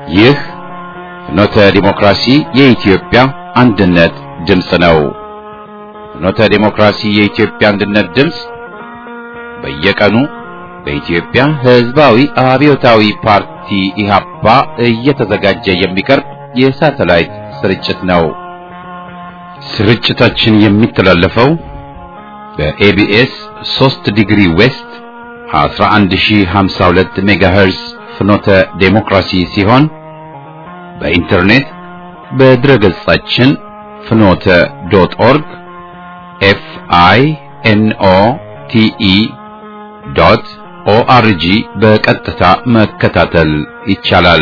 ይህ ፍኖተ ዲሞክራሲ የኢትዮጵያ አንድነት ድምፅ ነው። ፍኖተ ዲሞክራሲ የኢትዮጵያ አንድነት ድምፅ በየቀኑ በኢትዮጵያ ሕዝባዊ አብዮታዊ ፓርቲ ኢህአፓ እየተዘጋጀ የሚቀርብ የሳተላይት ስርጭት ነው። ስርጭታችን የሚተላለፈው በኤቢኤስ 3 ዲግሪ ዌስት 11052 ሜጋሄርዝ ፍኖተ ዴሞክራሲ ሲሆን በኢንተርኔት በድረገጻችን ፍኖተ ዶት ኦርግ ኤፍ አይ ኤን ኦ ቲ ኢ ዶት ኦአርጂ በቀጥታ መከታተል ይቻላል።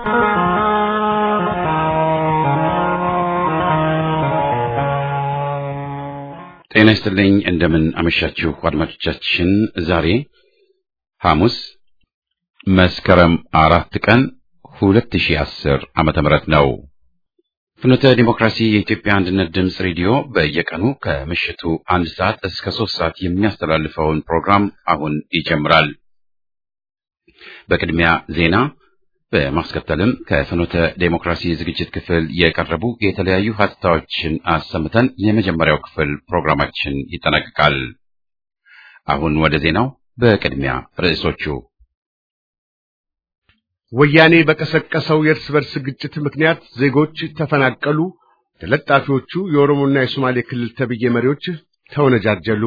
ጤና ይስጥልኝ። እንደምን አመሻችሁ አድማጮቻችን። ዛሬ ሐሙስ መስከረም አራት ቀን 2010 ዓመተ ምህረት ነው። ፍኖተ ዲሞክራሲ የኢትዮጵያ አንድነት ድምፅ ሬዲዮ በየቀኑ ከምሽቱ አንድ ሰዓት እስከ ሶስት ሰዓት የሚያስተላልፈውን ፕሮግራም አሁን ይጀምራል። በቅድሚያ ዜና፣ በማስከተልም ከፍኖተ ዴሞክራሲ ዝግጅት ክፍል የቀረቡ የተለያዩ ሀተታዎችን አሰምተን የመጀመሪያው ክፍል ፕሮግራማችን ይጠናቀቃል። አሁን ወደ ዜናው። በቅድሚያ ርዕሶቹ ወያኔ በቀሰቀሰው የእርስ በርስ ግጭት ምክንያት ዜጎች ተፈናቀሉ። ተለጣፊዎቹ የኦሮሞና የሶማሌ ክልል ተብዬ መሪዎች ተወነጃጀሉ።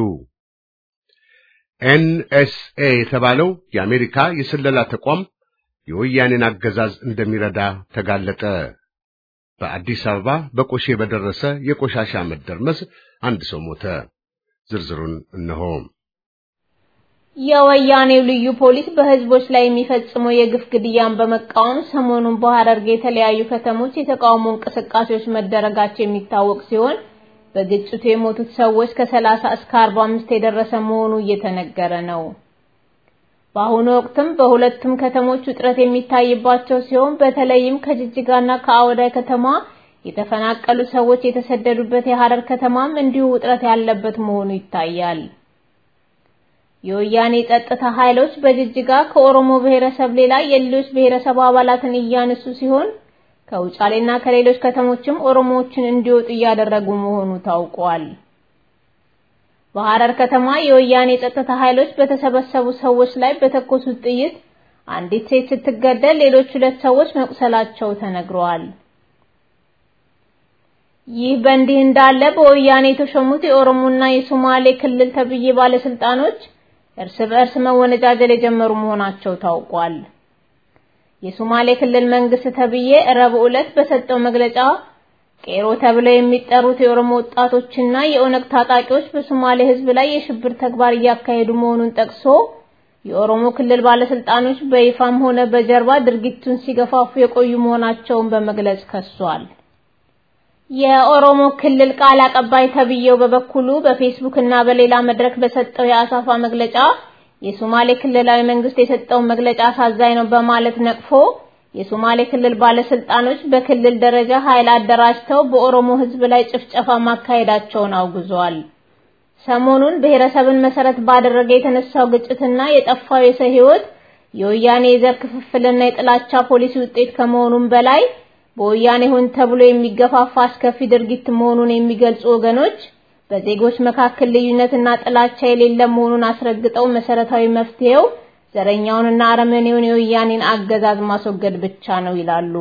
ኤንኤስኤ የተባለው የአሜሪካ የስለላ ተቋም የወያኔን አገዛዝ እንደሚረዳ ተጋለጠ። በአዲስ አበባ በቆሼ በደረሰ የቆሻሻ መደርመስ አንድ ሰው ሞተ። ዝርዝሩን እነሆ። የወያኔው ልዩ ፖሊስ በህዝቦች ላይ የሚፈጽመው የግፍ ግድያን በመቃወም ሰሞኑን በሐረርጌ የተለያዩ ከተሞች የተቃውሞ እንቅስቃሴዎች መደረጋቸው የሚታወቅ ሲሆን በግጭቱ የሞቱት ሰዎች ከ30 እስከ 45 የደረሰ መሆኑ እየተነገረ ነው። በአሁኑ ወቅትም በሁለቱም ከተሞች ውጥረት የሚታይባቸው ሲሆን በተለይም ከጅጅጋና ከአወዳይ ከተማ የተፈናቀሉ ሰዎች የተሰደዱበት የሐረር ከተማም እንዲሁ ውጥረት ያለበት መሆኑ ይታያል። የወያኔ ጸጥታ ኃይሎች በጅጅጋ ከኦሮሞ ብሔረሰብ ሌላ የሌሎች ብሔረሰብ አባላትን እያነሱ ሲሆን ከውጫሌና ከሌሎች ከተሞችም ኦሮሞዎችን እንዲወጡ እያደረጉ መሆኑ ታውቋል። በሐረር ከተማ የወያኔ ጸጥታ ኃይሎች በተሰበሰቡ ሰዎች ላይ በተኮሱት ጥይት አንዲት ሴት ስትገደል ሌሎች ሁለት ሰዎች መቁሰላቸው ተነግረዋል። ይህ በእንዲህ እንዳለ በወያኔ የተሾሙት የኦሮሞና የሶማሌ ክልል ተብዬ ባለስልጣኖች እርስ በእርስ መወነጃጀል የጀመሩ መሆናቸው ታውቋል። የሶማሌ ክልል መንግስት ተብዬ ረቡዕ ዕለት በሰጠው መግለጫ ቄሮ ተብለው የሚጠሩት የኦሮሞ ወጣቶችና የኦነግ ታጣቂዎች በሶማሌ ሕዝብ ላይ የሽብር ተግባር እያካሄዱ መሆኑን ጠቅሶ የኦሮሞ ክልል ባለስልጣኖች በይፋም ሆነ በጀርባ ድርጊቱን ሲገፋፉ የቆዩ መሆናቸውን በመግለጽ ከሷል። የኦሮሞ ክልል ቃል አቀባይ ተብዬው በበኩሉ በፌስቡክ እና በሌላ መድረክ በሰጠው የአሳፋ መግለጫ የሶማሌ ክልላዊ መንግስት የሰጠውን መግለጫ አሳዛኝ ነው በማለት ነቅፎ የሶማሌ ክልል ባለስልጣኖች በክልል ደረጃ ኃይል አደራጅተው በኦሮሞ ህዝብ ላይ ጭፍጨፋ ማካሄዳቸውን አውግዟል። ሰሞኑን ብሔረሰብን መሰረት ባደረገ የተነሳው ግጭትና የጠፋው የሰው ህይወት የወያኔ የዘር ክፍፍልና የጥላቻ ፖሊሲ ውጤት ከመሆኑም በላይ በወያኔ ሆን ተብሎ የሚገፋፋ አስከፊ ድርጊት መሆኑን የሚገልጹ ወገኖች በዜጎች መካከል ልዩነትና ጥላቻ የሌለ መሆኑን አስረግጠው መሰረታዊ መፍትሄው ዘረኛውንና አረመኔውን የወያኔን አገዛዝ ማስወገድ ብቻ ነው ይላሉ።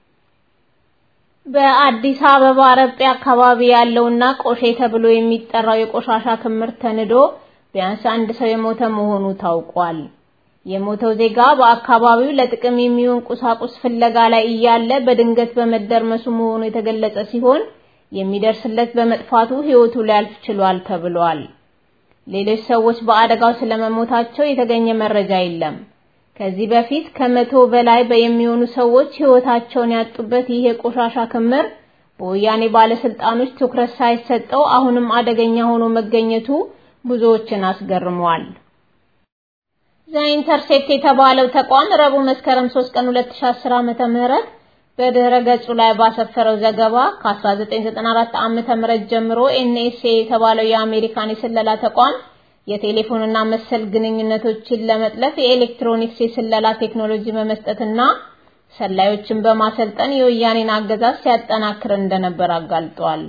በአዲስ አበባ ረጴ አካባቢ ያለውና ቆሼ ተብሎ የሚጠራው የቆሻሻ ክምር ተንዶ ቢያንስ አንድ ሰው የሞተ መሆኑ ታውቋል። የሞተው ዜጋ በአካባቢው ለጥቅም የሚሆን ቁሳቁስ ፍለጋ ላይ እያለ በድንገት በመደርመሱ መሆኑ የተገለጸ ሲሆን የሚደርስለት በመጥፋቱ ህይወቱ ሊያልፍ ችሏል ተብሏል። ሌሎች ሰዎች በአደጋው ስለመሞታቸው የተገኘ መረጃ የለም። ከዚህ በፊት ከመቶ በላይ የሚሆኑ ሰዎች ህይወታቸውን ያጡበት ይህ የቆሻሻ ክምር በወያኔ ባለስልጣኖች ትኩረት ሳይሰጠው አሁንም አደገኛ ሆኖ መገኘቱ ብዙዎችን አስገርሟል። ዘኢንተርሴፕት የተባለው ተቋም ረቡዕ መስከረም 3 ቀን 2010 ዓመተ ምህረት በድህረ ገጹ ላይ ባሰፈረው ዘገባ ከ1994 ዓመተ ምህረት ጀምሮ ኤንኤስኤ የተባለው የአሜሪካን የስለላ ተቋም የቴሌፎንና መሰል ግንኙነቶችን ለመጥለፍ የኤሌክትሮኒክስ የስለላ ቴክኖሎጂ በመስጠትና ሰላዮችን በማሰልጠን የወያኔን አገዛዝ ሲያጠናክር እንደነበር አጋልጧል።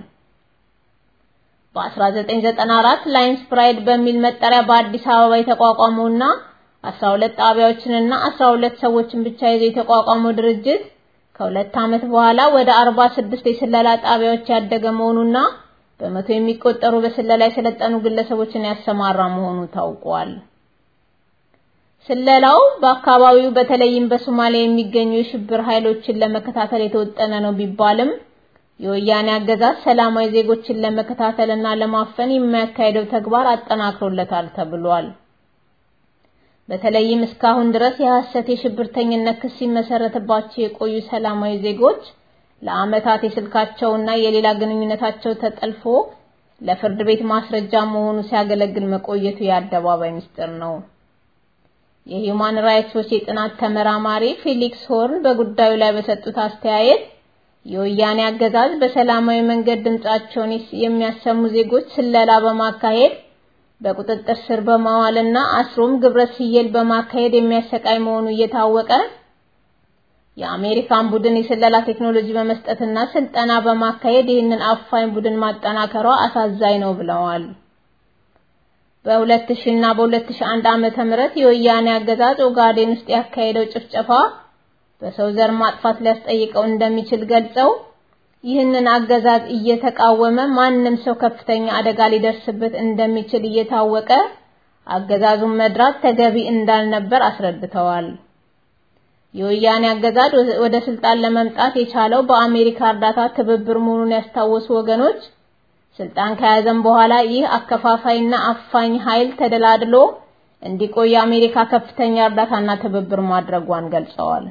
በ1994 ላይንስ ፕራይድ በሚል መጠሪያ በአዲስ አበባ የተቋቋመውና 12 ጣቢያዎችንና 12 ሰዎችን ብቻ ይዞ የተቋቋመው ድርጅት ከሁለት ዓመት በኋላ ወደ 46 የስለላ ጣቢያዎች ያደገ መሆኑና በመቶ የሚቆጠሩ በስለላ የሰለጠኑ ግለሰቦችን ያሰማራ መሆኑ ታውቋል። ስለላው በአካባቢው በተለይም በሶማሊያ የሚገኙ የሽብር ኃይሎችን ለመከታተል የተወጠነ ነው ቢባልም የወያኔ አገዛዝ ሰላማዊ ዜጎችን ለመከታተልና ለማፈን የሚያካሄደው ተግባር አጠናክሮለታል ተብሏል። በተለይም እስካሁን ድረስ የሐሰት የሽብርተኝነት ክስ ሲመሰረትባቸው የቆዩ ሰላማዊ ዜጎች ለዓመታት የስልካቸውና የሌላ ግንኙነታቸው ተጠልፎ ለፍርድ ቤት ማስረጃ መሆኑ ሲያገለግል መቆየቱ የአደባባይ ምስጢር ነው። የሂውማን ራይትስ ዎች የጥናት ተመራማሪ ፌሊክስ ሆርን በጉዳዩ ላይ በሰጡት አስተያየት የወያኔ አገዛዝ በሰላማዊ መንገድ ድምጻቸውን የሚያሰሙ ዜጎች ስለላ በማካሄድ በቁጥጥር ስር በማዋልና አስሮም ግብረ ስየል በማካሄድ የሚያሰቃይ መሆኑ እየታወቀ የአሜሪካን ቡድን የስለላ ቴክኖሎጂ በመስጠትና ስልጠና በማካሄድ ይህንን አፋኝ ቡድን ማጠናከሯ አሳዛኝ ነው ብለዋል። በ2000 እና በ2001 ዓመተ ምህረት የወያኔ አገዛዝ ኦጋዴን ውስጥ ያካሄደው ጭፍጨፋ በሰው ዘር ማጥፋት ሊያስጠይቀው እንደሚችል ገልጸው ይህንን አገዛዝ እየተቃወመ ማንም ሰው ከፍተኛ አደጋ ሊደርስበት እንደሚችል እየታወቀ አገዛዙን መድራት ተገቢ እንዳልነበር አስረድተዋል። የወያኔ አገዛዝ ወደ ስልጣን ለመምጣት የቻለው በአሜሪካ እርዳታ ትብብር መሆኑን ያስታወሱ ወገኖች ስልጣን ከያዘም በኋላ ይህ አከፋፋይና አፋኝ ኃይል ተደላድሎ እንዲቆይ የአሜሪካ ከፍተኛ እርዳታና ትብብር ማድረጓን ገልጸዋል።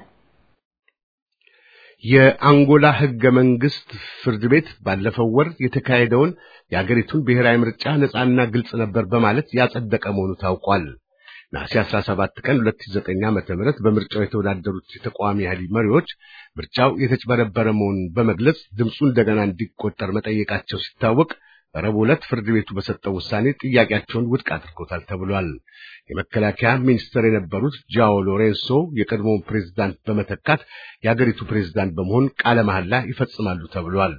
የአንጎላ ህገ መንግስት ፍርድ ቤት ባለፈው ወር የተካሄደውን የአገሪቱን ብሔራዊ ምርጫ ነፃና ግልጽ ነበር በማለት ያጸደቀ መሆኑ ታውቋል። ነሐሴ 17 ቀን 2009 ዓ.ም በምርጫው የተወዳደሩት የተቃዋሚ ኃይል መሪዎች ምርጫው የተጭበረበረ መሆኑን በመግለጽ ድምፁ እንደገና እንዲቆጠር መጠየቃቸው ሲታወቅ ረቡዕ ዕለት ፍርድ ቤቱ በሰጠው ውሳኔ ጥያቄያቸውን ውድቅ አድርጎታል ተብሏል። የመከላከያ ሚኒስትር የነበሩት ጃኦ ሎሬንሶ የቀድሞውን ፕሬዝዳንት በመተካት የአገሪቱ ፕሬዝዳንት በመሆን ቃለ መሐላ ይፈጽማሉ ተብሏል።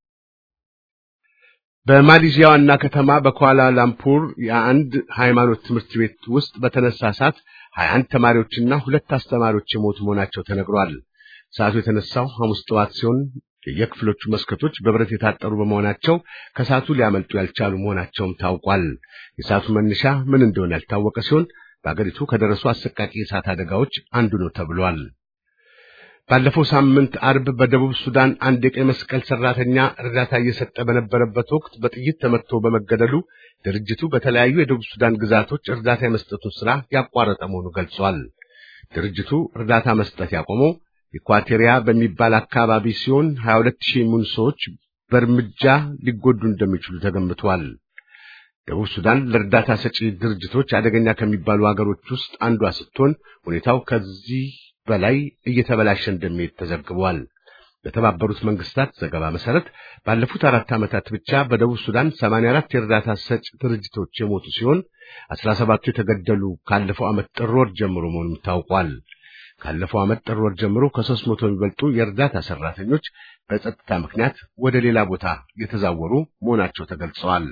በማሌዥያ ዋና ከተማ በኳላ ላምፑር የአንድ ሃይማኖት ትምህርት ቤት ውስጥ በተነሳ እሳት 21 ተማሪዎችና ሁለት አስተማሪዎች የሞቱ መሆናቸው ተነግሯል። እሳቱ የተነሳው ሐሙስ ጠዋት ሲሆን የየክፍሎቹ መስኮቶች በብረት የታጠሩ በመሆናቸው ከእሳቱ ሊያመልጡ ያልቻሉ መሆናቸውም ታውቋል። የእሳቱ መነሻ ምን እንደሆነ ያልታወቀ ሲሆን በአገሪቱ ከደረሱ አሰቃቂ የእሳት አደጋዎች አንዱ ነው ተብሏል። ባለፈው ሳምንት አርብ በደቡብ ሱዳን አንድ የቀይ መስቀል ሰራተኛ እርዳታ እየሰጠ በነበረበት ወቅት በጥይት ተመትቶ በመገደሉ ድርጅቱ በተለያዩ የደቡብ ሱዳን ግዛቶች እርዳታ የመስጠቱን ስራ ያቋረጠ መሆኑ ገልጿል። ድርጅቱ እርዳታ መስጠት ያቆመው ኢኳቴሪያ በሚባል አካባቢ ሲሆን 22 ሺህ የሚሆኑ ሰዎች በእርምጃ ሊጎዱ እንደሚችሉ ተገምቷል። ደቡብ ሱዳን ለእርዳታ ሰጪ ድርጅቶች አደገኛ ከሚባሉ ሀገሮች ውስጥ አንዷ ስትሆን ሁኔታው ከዚህ በላይ እየተበላሸ እንደሚሄድ ተዘግቧል። በተባበሩት መንግስታት ዘገባ መሰረት ባለፉት አራት ዓመታት ብቻ በደቡብ ሱዳን 84 የእርዳታ ሰጪ ድርጅቶች የሞቱ ሲሆን 17ቱ የተገደሉ ካለፈው ዓመት ጥር ወር ጀምሮ መሆኑም ታውቋል። ካለፈው ዓመት ጥር ወር ጀምሮ ከሦስት መቶ የሚበልጡ የእርዳታ ሰራተኞች በጸጥታ ምክንያት ወደ ሌላ ቦታ የተዛወሩ መሆናቸው ተገልጸዋል።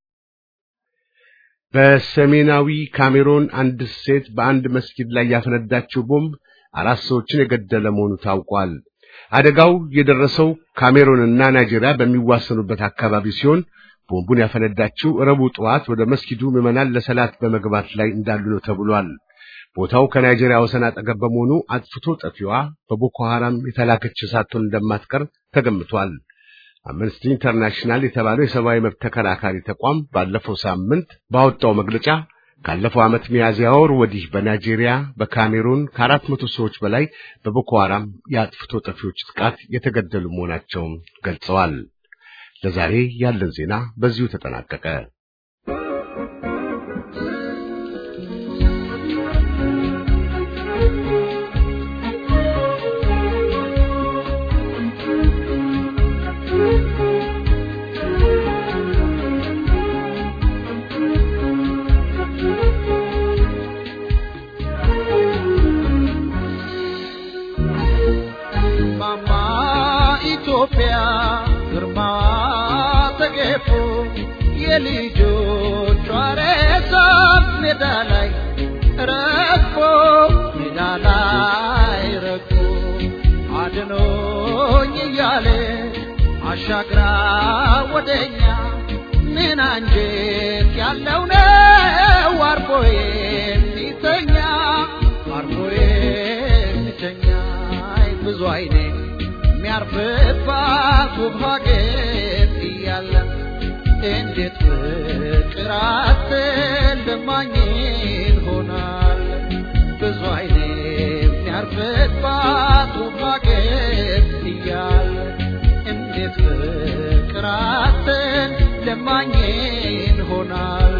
በሰሜናዊ ካሜሮን አንድ ሴት በአንድ መስጊድ ላይ ያፈነዳችው ቦምብ አራት ሰዎችን የገደለ መሆኑ ታውቋል። አደጋው የደረሰው ካሜሮንና ናይጄሪያ በሚዋሰኑበት አካባቢ ሲሆን ቦምቡን ያፈነዳችው ረቡዕ ጠዋት ወደ መስጊዱ ምዕመናን ለሰላት በመግባት ላይ እንዳሉ ነው ተብሏል። ቦታው ከናይጄሪያ ወሰን አጠገብ በመሆኑ አጥፍቶ ጠፊዋ በቦኮ ሐራም የተላከች ሳትሆን እንደማትቀር ተገምቷል። አምነስቲ ኢንተርናሽናል የተባለው የሰብአዊ መብት ተከራካሪ ተቋም ባለፈው ሳምንት ባወጣው መግለጫ ካለፈው ዓመት ሚያዝያ ወር ወዲህ በናይጄሪያ፣ በካሜሩን ከአራት መቶ ሰዎች በላይ በቦኮ ሐራም የአጥፍቶ ጠፊዎች ጥቃት የተገደሉ መሆናቸውን ገልጸዋል። ለዛሬ ያለን ዜና በዚሁ ተጠናቀቀ። ኢትዮጵያ ግርማ ተገፎ የልጆቿ ሬሳት ሜዳ ላይ ረግፎ ሜዳ ላይ ረግፎ አድኖኝ እያለ አሻግራ ወደኛ ምን አንጀት ያለው ነው አርፎ የሚተኛ አርፎ የሚተኛ አይ ብዙ አይኔ የሚያርፍባት ውብ ሀገር እያለ እንዴት ፍቅር አትልማኝን ሆናል ብዙ አይኔ የሚያርፍባት ውብ ሀገር እያለ እንዴት ፍቅር አትልማኝን ሆናል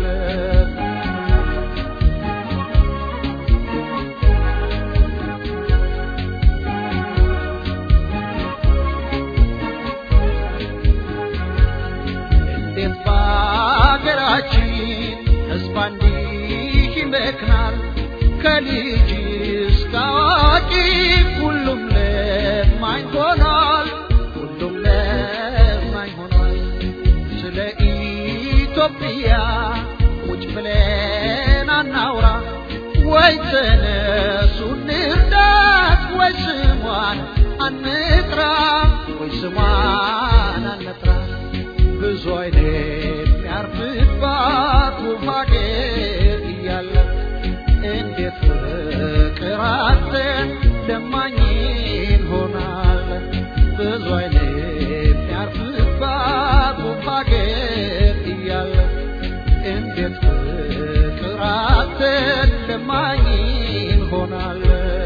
እንዴት በአገራችን ሕዝብ እንዲህ ይመክናል? ከልጅ እስከ አዋቂ ሁሉም ለማኝ ሆኗል፣ ሁሉም ለማኝ ሆኗል። ስለ ኢትዮጵያ ቁጭ ብለን አናውራ ወይ ተነሱ እንርዳት ወይ ስሟን አንጥራ ወይ ስሟን አንጥራ ብዙ አይነት የሚያርፍባት ውብ ሀገር እያለ እንዴት ፍቅር አጥተን ለማኝን ሆናል ብዙ አይነት የሚያርፍባት ውብ ሀገር እያለ እንዴት ፍቅር አጥተን ለማኝን ሆናል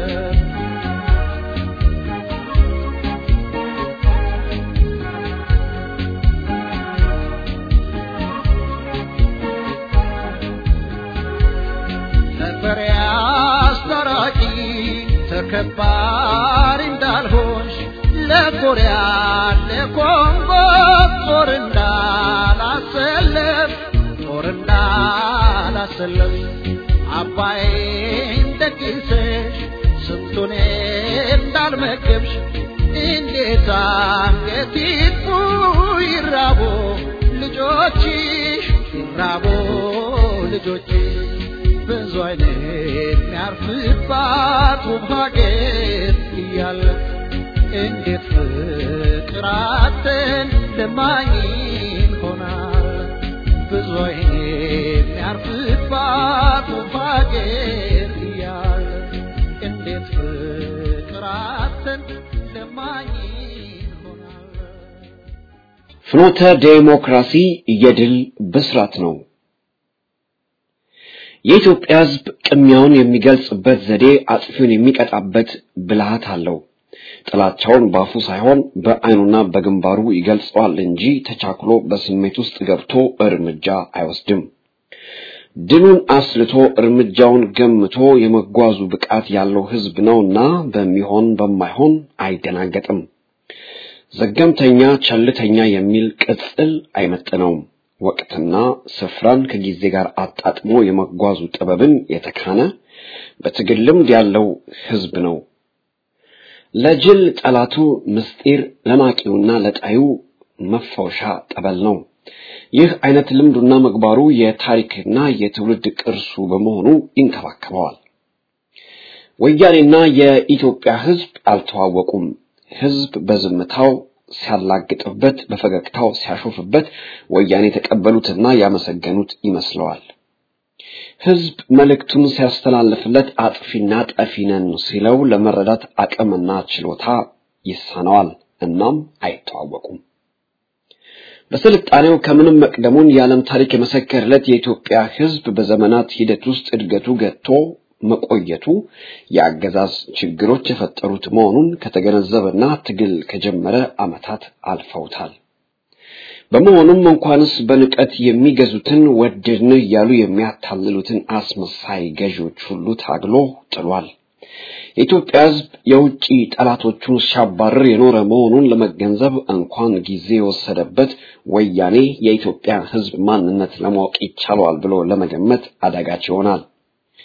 ነበር አስታራቂ ተከባሪ እንዳልሆንሽ ለኮሪያ ለኮንጎ ጦር እንዳላሰለፍ ጦር እንዳላሰለፍ አባይን ደግሰሽ ስንቱን እንዳልመገብሽ እንዴት አንገት ይጥፉ ይራቦ ልጆችሽ ይራቦ ልጆችሽ ብዙ አይነት የሚያርፍባት ውብ ሀገር እያለ እንዴት ፍቅር አጥተን ለማኝን ሆናል ብዙ አይነት የሚያርፍባት ውብ ሀገር እያለ እንዴት ፍቅር አጥተን ለማኝን ሆናል ፍኖተ ዴሞክራሲ የድል ብስራት ነው። የኢትዮጵያ ሕዝብ ቅሚያውን የሚገልጽበት ዘዴ አጥፊውን የሚቀጣበት ብልሃት አለው። ጥላቻውን ባፉ ሳይሆን በዓይኑና በግንባሩ ይገልጸዋል እንጂ ተቻክሎ በስሜት ውስጥ ገብቶ እርምጃ አይወስድም። ድሉን አስልቶ እርምጃውን ገምቶ የመጓዙ ብቃት ያለው ሕዝብ ነውና በሚሆን በማይሆን አይደናገጥም። ዘገምተኛ፣ ቸልተኛ የሚል ቅጽል አይመጥነውም። ወቅትና ስፍራን ከጊዜ ጋር አጣጥሞ የመጓዙ ጥበብን የተካነ በትግል ልምድ ያለው ሕዝብ ነው። ለጅል ጠላቱ ምስጢር፣ ለናቂውና ለጣዩ መፈወሻ ጠበል ነው። ይህ አይነት ልምዱና ምግባሩ የታሪክና የትውልድ ቅርሱ በመሆኑ ይንከባከበዋል። ወያኔና የኢትዮጵያ ሕዝብ አልተዋወቁም። ሕዝብ በዝምታው ሲያላግጥበት በፈገግታው ሲያሾፍበት ወያኔ የተቀበሉትና ያመሰገኑት ይመስለዋል። ሕዝብ መልእክቱን ሲያስተላልፍለት አጥፊና ጠፊ ነን ሲለው ለመረዳት አቅምና ችሎታ ይሳነዋል። እናም አይተዋወቁም። በስልጣኔው ከምንም መቅደሙን የዓለም ታሪክ የመሰከረለት የኢትዮጵያ ሕዝብ በዘመናት ሂደት ውስጥ እድገቱ ገጥቶ መቆየቱ የአገዛዝ ችግሮች የፈጠሩት መሆኑን ከተገነዘበና ትግል ከጀመረ ዓመታት አልፈውታል። በመሆኑም እንኳንስ በንቀት የሚገዙትን ወደድን እያሉ የሚያታልሉትን አስመሳይ ገዢዎች ሁሉ ታግሎ ጥሏል። የኢትዮጵያ ሕዝብ የውጭ ጠላቶቹን ሲያባርር የኖረ መሆኑን ለመገንዘብ እንኳን ጊዜ የወሰደበት ወያኔ የኢትዮጵያ ሕዝብ ማንነት ለማወቅ ይቻለዋል ብሎ ለመገመት አዳጋች ይሆናል።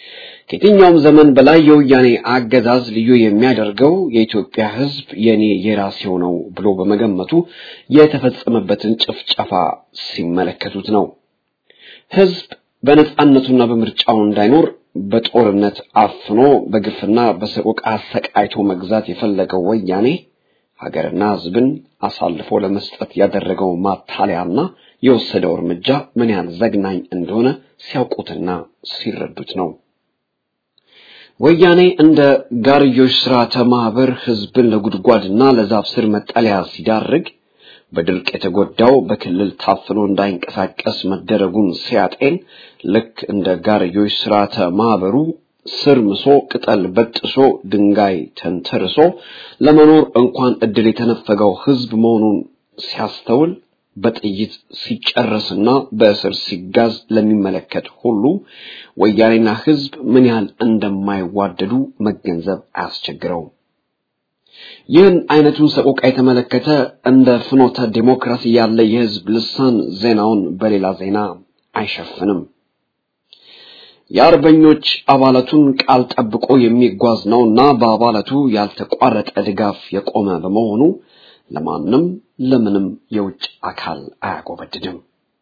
ከየትኛውም ዘመን በላይ የወያኔ አገዛዝ ልዩ የሚያደርገው የኢትዮጵያ ሕዝብ የኔ የራሴው ነው ብሎ በመገመቱ የተፈጸመበትን ጭፍጨፋ ሲመለከቱት ነው። ሕዝብ በነጻነቱና በምርጫው እንዳይኖር በጦርነት አፍኖ በግፍና በሰቆቃ አሰቃይቶ መግዛት የፈለገው ወያኔ ሀገርና ሕዝብን አሳልፎ ለመስጠት ያደረገው ማታለያና የወሰደው እርምጃ ምን ያህል ዘግናኝ እንደሆነ ሲያውቁትና ሲረዱት ነው። ወያኔ እንደ ጋርዮሽ ስርዓተ ማህበር ህዝብን ለጉድጓድና ለዛፍ ስር መጠለያ ሲዳርግ በድርቅ የተጎዳው በክልል ታፍኖ እንዳይንቀሳቀስ መደረጉን ሲያጤን ልክ እንደ ጋርዮሽ ስርዓተ ማህበሩ ስር ምሶ ቅጠል በጥሶ ድንጋይ ተንተርሶ ለመኖር እንኳን እድል የተነፈገው ህዝብ መሆኑን ሲያስተውል በጥይት ሲጨረስና በእስር ሲጋዝ ለሚመለከት ሁሉ ወያኔና ህዝብ ምን ያህል እንደማይዋደዱ መገንዘብ አያስቸግረውም። ይህን አይነቱን ሰቆቃ የተመለከተ እንደ ፍኖተ ዲሞክራሲ ያለ የህዝብ ልሳን ዜናውን በሌላ ዜና አይሸፍንም። የአርበኞች አባላቱን ቃል ጠብቆ የሚጓዝ ነውና በአባላቱ ያልተቋረጠ ድጋፍ የቆመ በመሆኑ ለማንም ለምንም የውጭ አካል አያጎበድድም።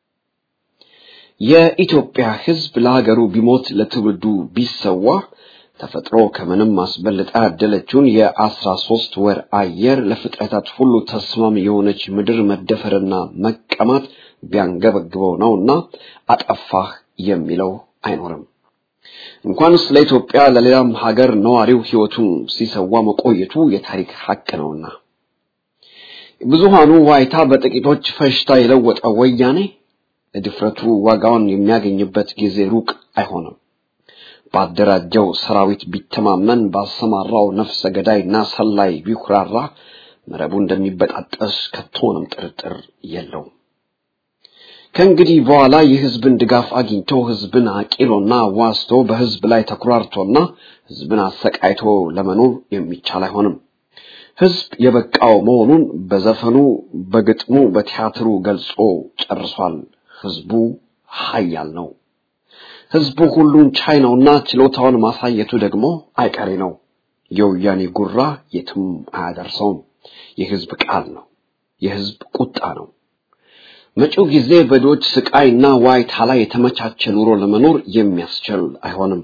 የኢትዮጵያ ህዝብ ለሀገሩ ቢሞት ለትውልዱ ቢሰዋ ተፈጥሮ ከምንም አስበልጣ ያደለችውን የአስራ ሶስት ወር አየር ለፍጥረታት ሁሉ ተስማሚ የሆነች ምድር መደፈርና መቀማት ቢያንገበግበው ነውና አጠፋህ የሚለው አይኖርም። እንኳንስ ለኢትዮጵያ ለሌላም ሀገር ነዋሪው ህይወቱን ሲሰዋ መቆየቱ የታሪክ ሀቅ ነውና ብዙሃኑ ዋይታ በጥቂቶች ፈሽታ የለወጠ ወያኔ ለድፍረቱ ዋጋውን የሚያገኝበት ጊዜ ሩቅ አይሆንም። ባደራጀው ሰራዊት ቢተማመን ባሰማራው ነፍሰ ገዳይና ሰላይ ቢኩራራ መረቡ እንደሚበጣጠስ ከቶንም ጥርጥር የለውም። ከእንግዲህ በኋላ የህዝብን ድጋፍ አግኝቶ ህዝብን አቂሎና ዋስቶ በህዝብ ላይ ተኩራርቶና ህዝብን አሰቃይቶ ለመኖር የሚቻል አይሆንም። ህዝብ የበቃው መሆኑን በዘፈኑ፣ በግጥሙ፣ በቲያትሩ ገልጾ ጨርሷል። ህዝቡ ኃያል ነው። ህዝቡ ሁሉን ቻይ ነውና ችሎታውን ማሳየቱ ደግሞ አይቀሬ ነው። የወያኔ ጉራ የትም አያደርሰውም። የህዝብ ቃል ነው። የህዝብ ቁጣ ነው። መጪው ጊዜ በዶች ስቃይና ዋይታ ላይ የተመቻቸ ኑሮ ለመኖር የሚያስችል አይሆንም።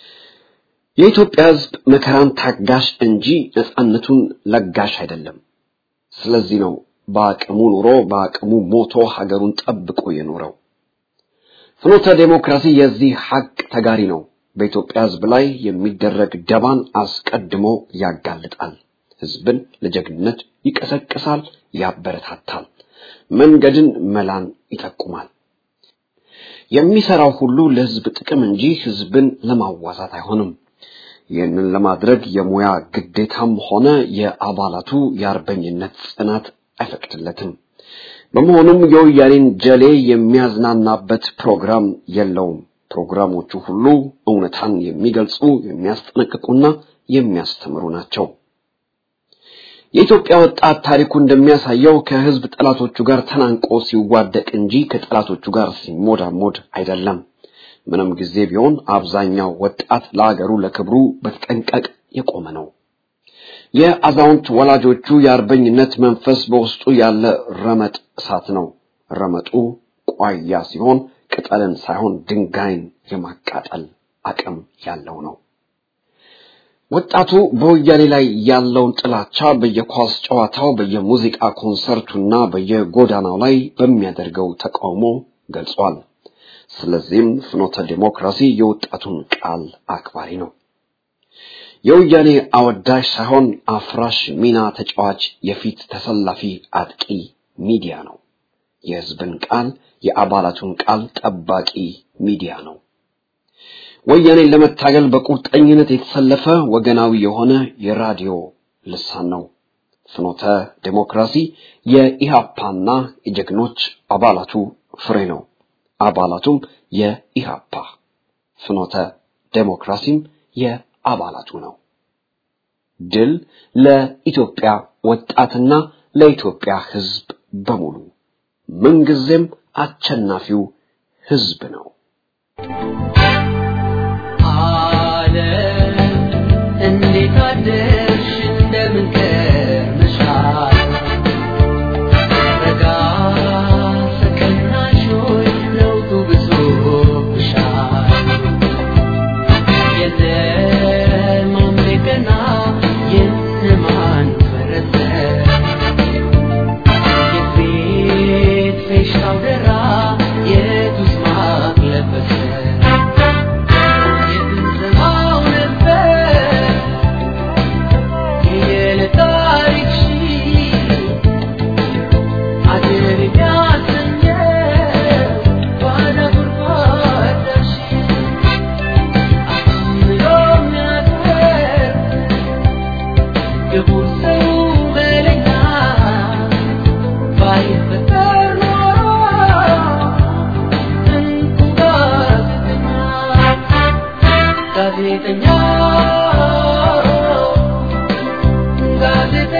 የኢትዮጵያ ህዝብ መከራን ታጋሽ እንጂ ነፃነቱን ለጋሽ አይደለም። ስለዚህ ነው በአቅሙ ኑሮ በአቅሙ ሞቶ ሀገሩን ጠብቆ የኖረው። ፍኖተ ዴሞክራሲ የዚህ ሀቅ ተጋሪ ነው። በኢትዮጵያ ህዝብ ላይ የሚደረግ ደባን አስቀድሞ ያጋልጣል። ህዝብን ለጀግንነት ይቀሰቅሳል፣ ያበረታታል፣ መንገድን መላን ይጠቁማል። የሚሰራው ሁሉ ለህዝብ ጥቅም እንጂ ህዝብን ለማዋዛት አይሆንም። ይህንን ለማድረግ የሙያ ግዴታም ሆነ የአባላቱ የአርበኝነት ጽናት አይፈቅድለትም። በመሆኑም የወያኔን ጀሌ የሚያዝናናበት ፕሮግራም የለውም። ፕሮግራሞቹ ሁሉ እውነታን የሚገልጹ የሚያስጠነቅቁና የሚያስተምሩ ናቸው። የኢትዮጵያ ወጣት ታሪኩ እንደሚያሳየው ከህዝብ ጠላቶቹ ጋር ተናንቆ ሲዋደቅ እንጂ ከጠላቶቹ ጋር ሲሞዳሞድ አይደለም። ምንም ጊዜ ቢሆን አብዛኛው ወጣት ለአገሩ ለክብሩ በተጠንቀቅ የቆመ ነው። የአዛውንት ወላጆቹ የአርበኝነት መንፈስ በውስጡ ያለ ረመጥ እሳት ነው። ረመጡ ቋያ ሲሆን ቅጠልን ሳይሆን ድንጋይን የማቃጠል አቅም ያለው ነው። ወጣቱ በወያኔ ላይ ያለውን ጥላቻ በየኳስ ጨዋታው፣ በየሙዚቃ ኮንሰርቱና በየጎዳናው ላይ በሚያደርገው ተቃውሞ ገልጿል። ስለዚህም ፍኖተ ዲሞክራሲ የወጣቱን ቃል አክባሪ ነው። የወያኔ አወዳሽ ሳይሆን አፍራሽ ሚና ተጫዋች የፊት ተሰላፊ አጥቂ ሚዲያ ነው። የህዝብን ቃል የአባላቱን ቃል ጠባቂ ሚዲያ ነው። ወያኔን ለመታገል በቁርጠኝነት የተሰለፈ ወገናዊ የሆነ የራዲዮ ልሳን ነው። ፍኖተ ዴሞክራሲ የኢሃፓና የጀግኖች አባላቱ ፍሬ ነው። አባላቱም የኢሃፓ ፍኖተ ዴሞክራሲም የአባላቱ ነው። ድል ለኢትዮጵያ ወጣትና ለኢትዮጵያ ህዝብ በሙሉ ምንጊዜም አሸናፊው ህዝብ ነው። አለ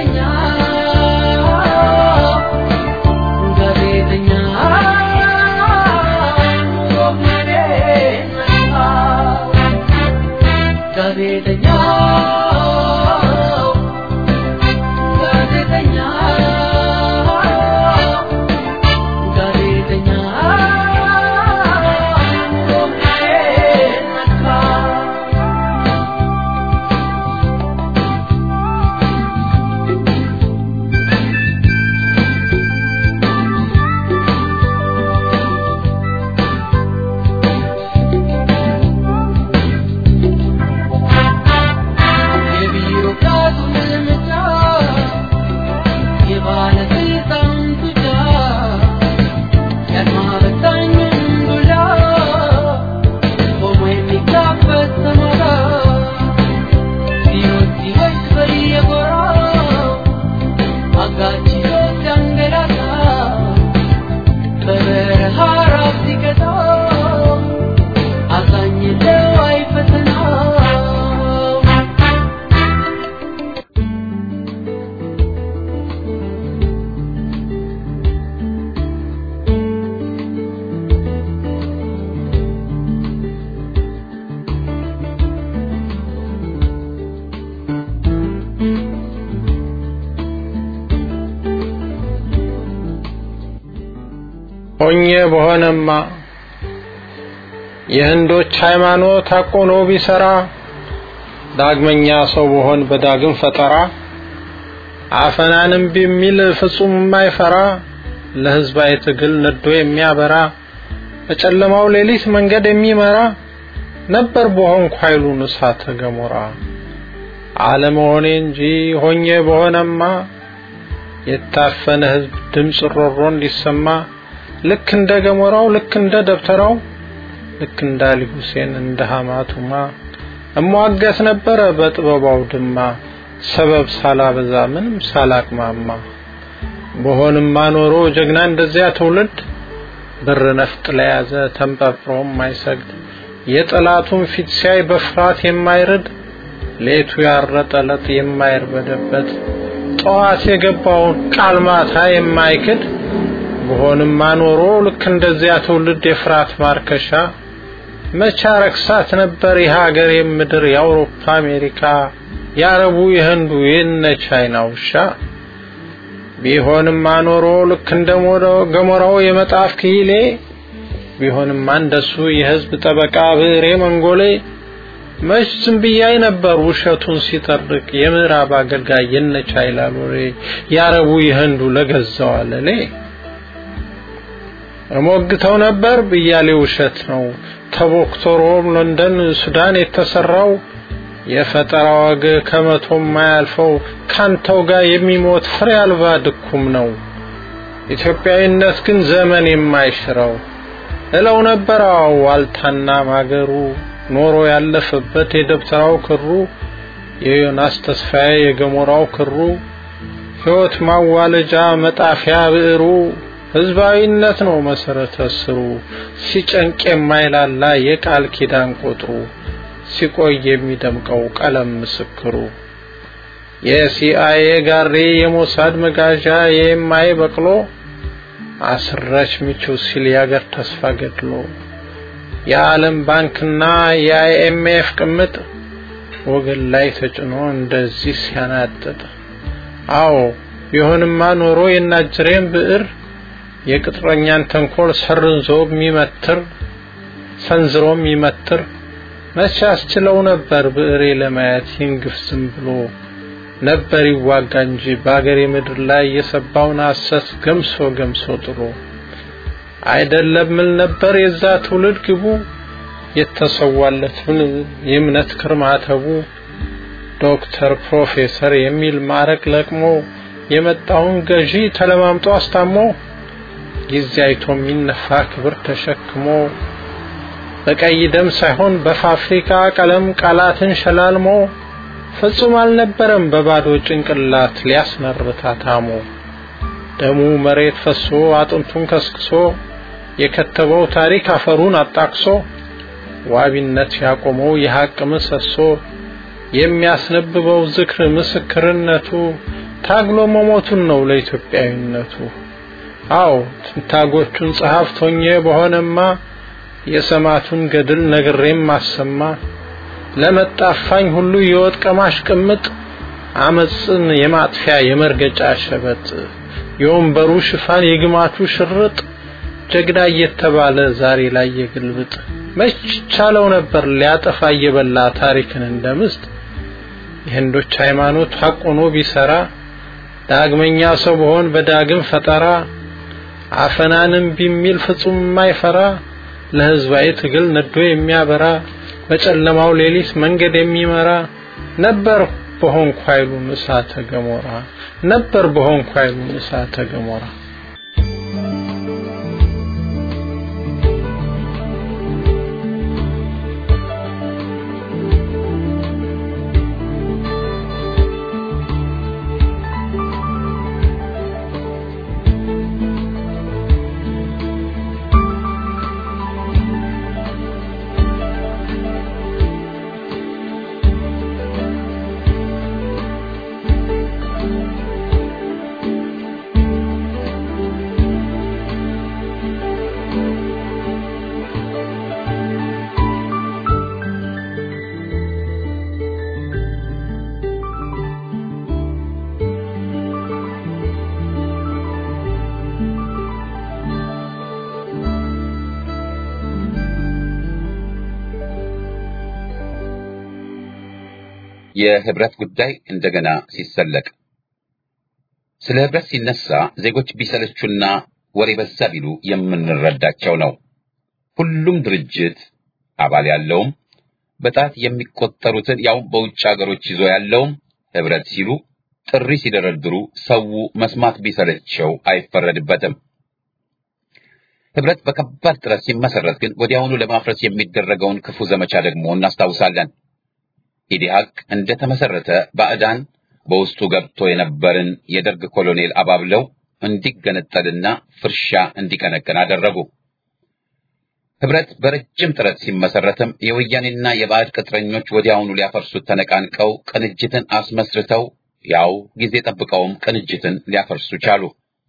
ሆኜ በሆነማ የህንዶች ሃይማኖት አቆኖ ቢሰራ ዳግመኛ ሰው በሆን በዳግም ፈጠራ አፈናንም ቢሚል ፍጹም የማይፈራ ለህዝባዊ ትግል ነዶ የሚያበራ በጨለማው ሌሊት መንገድ የሚመራ ነበር በሆንኩ ኃይሉን እሳተ ገሞራ አለመሆኔ እንጂ ሆኜ በሆነማ የታፈነ ህዝብ ድምፅ ሮሮ እንዲሰማ ልክ እንደ ገሞራው ልክ እንደ ደብተራው ልክ እንደ አሊ ሁሴን እንደ ሐማቱማ እሟገት ነበረ በጥበባው ድማ ሰበብ ሳላበዛ ምንም ሳላቅማማ በሆንማ ኖሮ ጀግና እንደዚያ ትውልድ ብር ነፍጥ ለያዘ ተንጠፍሮ የማይሰግድ የጠላቱን ፊት ሲያይ በፍርሃት የማይርድ ሌቱ ያረጠለት የማይርበደበት ጠዋት የገባውን ቃል ማታ የማይክድ በሆንማ ኖሮ ልክ እንደዚያ ትውልድ የፍርሃት ማርከሻ መቻ ረክሳት ነበር የሀገር የምድር የአውሮፓ አሜሪካ የአረቡ የህንዱ የነ ቻይና ውሻ ቢሆንማ ኖሮ ልክ እንደ ገሞራው የመጣፍ ክሂሌ ቢሆንማ እንደሱ የህዝብ ጠበቃ ብሬ መንጎሌ መች ዝም ብያይ ነበር ውሸቱን ሲጠርቅ የምዕራብ አገልጋይ የነ ቻይና ሎሬ የአረቡ የህንዱ ለገዛው አለሌ እሞግተው ነበር ብያሌ ውሸት ነው ተቦክቶ ሮም ለንደን ሱዳን የተሰራው የፈጠራ ወግ ከመቶ የማያልፈው ካንተው ጋር የሚሞት ፍሬ አልባ ድኩም ነው ኢትዮጵያዊነት ግን ዘመን የማይሽረው እለው ነበር አዎ ዋልታና ማገሩ ኖሮ ያለፈበት የደብተራው ክሩ የዮናስ ተስፋዬ የገሞራው ክሩ ሕይወት ማዋለጃ መጣፊያ ብዕሩ ህዝባዊነት ነው መሰረተ ስሩ ሲጨንቅ የማይላላ የቃል ኪዳን ቁጥሩ ሲቆይ የሚደምቀው ቀለም ምስክሩ የሲአይኤ ጋሪ የሞሳድ መጋዣ የማይ በቅሎ አስረች ሚቹ ሲል ያገር ተስፋ ገድሎ የዓለም ባንክና የአይኤምኤፍ ቅምጥ ወገን ላይ ተጭኖ እንደዚህ ሲያናጥጥ አዎ ቢሆንማ ኖሮ የናጅሬን ብዕር የቅጥረኛን ተንኮል ሰርንዞ የሚመትር ሰንዝሮ የሚመትር መቼ አስችለው ነበር ብዕሬ ለማየት ይንግፍ ዝም ብሎ ነበር ይዋጋ እንጂ በአገሬ ምድር ላይ የሰባውን ሐሰት ገምሶ ገምሶ ጥሎ አይደለም ምን ነበር የዛ ትውልድ ግቡ የተሰዋለትን የእምነት ክርማተቡ ዶክተር ፕሮፌሰር የሚል ማዕረግ ለቅሞ የመጣውን ገዢ ተለማምጦ አስታሞ ጊዜ አይቶ የሚነፋ ክብር ተሸክሞ በቀይ ደም ሳይሆን በፋብሪካ ቀለም ቃላትን ሸላልሞ ፍጹም አልነበረም በባዶ ጭንቅላት ሊያስመርታ ታሞ ደሙ መሬት ፈሶ አጥንቱን ከስክሶ የከተበው ታሪክ አፈሩን አጣቅሶ ዋቢነት ያቆመው የሐቅ ምሰሶ የሚያስነብበው ዝክር ምስክርነቱ ታግሎ መሞቱን ነው ለኢትዮጵያዊነቱ። አዎ ትንታጎቹን ጸሐፍት ሆኜ በሆነማ የሰማቱን ገድል ነግሬም ማሰማ ለመጣፋኝ ሁሉ የወጥ ቀማሽ ቅምጥ አመፅን የማጥፊያ የመርገጫ ሸበጥ የወንበሩ ሽፋን የግማቹ ሽርጥ ጀግና እየተባለ ዛሬ ላይ የግልብጥ መች ቻለው ነበር ሊያጠፋ እየበላ ታሪክን እንደምስጥ የህንዶች ሃይማኖት ሐቅ ሆኖ ቢሰራ ዳግመኛ ሰው በሆን በዳግም ፈጠራ አፈናንም ቢሚል ፍጹም የማይፈራ ለህዝባዊ ትግል ነዶ የሚያበራ በጨለማው ሌሊት መንገድ የሚመራ ነበር በሆንኩ ኃይሉን እሳተ ገሞራ ነበር በሆንኩ ኃይሉን እሳተ ገሞራ የህብረት ጉዳይ እንደገና ሲሰለቅ ስለ ህብረት ሲነሳ ዜጎች ቢሰለቹና ወሬ በዛ ቢሉ የምንረዳቸው ነው። ሁሉም ድርጅት አባል ያለውም በጣት የሚቆጠሩትን ያው በውጭ ሀገሮች ይዞ ያለውም ህብረት ሲሉ ጥሪ ሲደረድሩ ሰው መስማት ቢሰለቸው አይፈረድበትም። ህብረት በከባድ ጥረት ሲመሰረት ግን ወዲያውኑ ለማፍረስ የሚደረገውን ክፉ ዘመቻ ደግሞ እናስታውሳለን። ኢዲሃቅ እንደተመሰረተ ባዕዳን በውስጡ ገብቶ የነበርን የደርግ ኮሎኔል አባብለው እንዲገነጠልና ፍርሻ እንዲቀነቅን አደረጉ። ህብረት በረጅም ጥረት ሲመሰረትም የወያኔና የባዕድ ቅጥረኞች ወዲያውኑ ሊያፈርሱት ተነቃንቀው ቅንጅትን አስመስርተው ያው ጊዜ ጠብቀውም ቅንጅትን ሊያፈርሱ ቻሉ።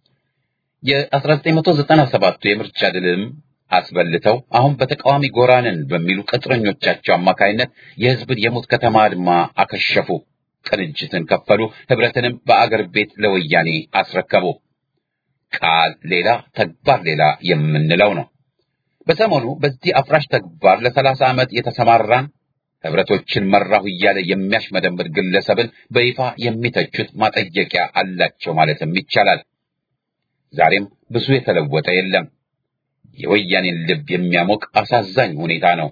የ1997ቱ የምርጫ ድልም አስበልተው አሁን በተቃዋሚ ጎራንን በሚሉ ቅጥረኞቻቸው አማካይነት የህዝብን የሙት ከተማ አድማ አከሸፉ። ቅንጅትን ከፈሉ። ህብረትንም በአገር ቤት ለወያኔ አስረከቡ። ቃል ሌላ ተግባር ሌላ የምንለው ነው። በሰሞኑ በዚህ አፍራሽ ተግባር ለሰላሳ ዓመት የተሰማራን ህብረቶችን መራሁ እያለ የሚያሽመደምድ ግለሰብን በይፋ የሚተቹት ማጠየቂያ አላቸው ማለትም ይቻላል። ዛሬም ብዙ የተለወጠ የለም። የወያኔን ልብ የሚያሞቅ አሳዛኝ ሁኔታ ነው።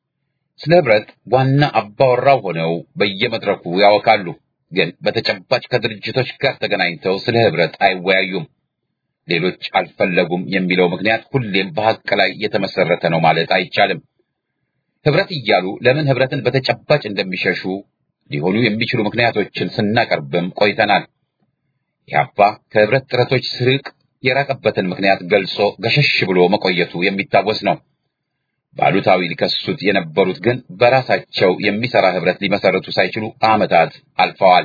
ስለ ህብረት ዋና አባወራው ሆነው በየመድረኩ ያወካሉ፣ ግን በተጨባጭ ከድርጅቶች ጋር ተገናኝተው ስለ ህብረት አይወያዩም። ሌሎች አልፈለጉም የሚለው ምክንያት ሁሌም በሐቅ ላይ የተመሰረተ ነው ማለት አይቻልም። ህብረት እያሉ ለምን ህብረትን በተጨባጭ እንደሚሸሹ ሊሆኑ የሚችሉ ምክንያቶችን ስናቀርብም ቆይተናል። ኢህአፓ ከህብረት ጥረቶች ስርቅ የራቀበትን ምክንያት ገልጾ ገሸሽ ብሎ መቆየቱ የሚታወስ ነው። ባሉታዊ ሊከሱት የነበሩት ግን በራሳቸው የሚሰራ ህብረት ሊመሰርቱ ሳይችሉ ዓመታት አልፈዋል።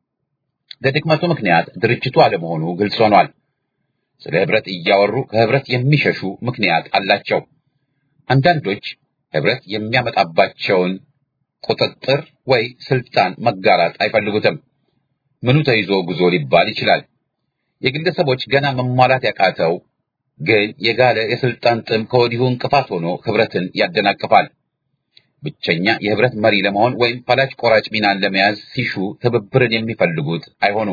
ለድክመቱ ምክንያት ድርጅቱ አለመሆኑ ግልጽ ሆኗል። ስለ ህብረት እያወሩ ከህብረት የሚሸሹ ምክንያት አላቸው። አንዳንዶች ህብረት የሚያመጣባቸውን ቁጥጥር ወይ ስልጣን መጋራት አይፈልጉትም። ምኑ ተይዞ ጉዞ ሊባል ይችላል። የግለሰቦች ገና መሟላት ያቃተው ግን የጋለ የስልጣን ጥም ከወዲሁ እንቅፋት ሆኖ ህብረትን ያደናቅፋል። ብቸኛ የህብረት መሪ ለመሆን ወይም ፈላጭ ቆራጭ ሚናን ለመያዝ ሲሹ ትብብርን የሚፈልጉት አይሆኑም።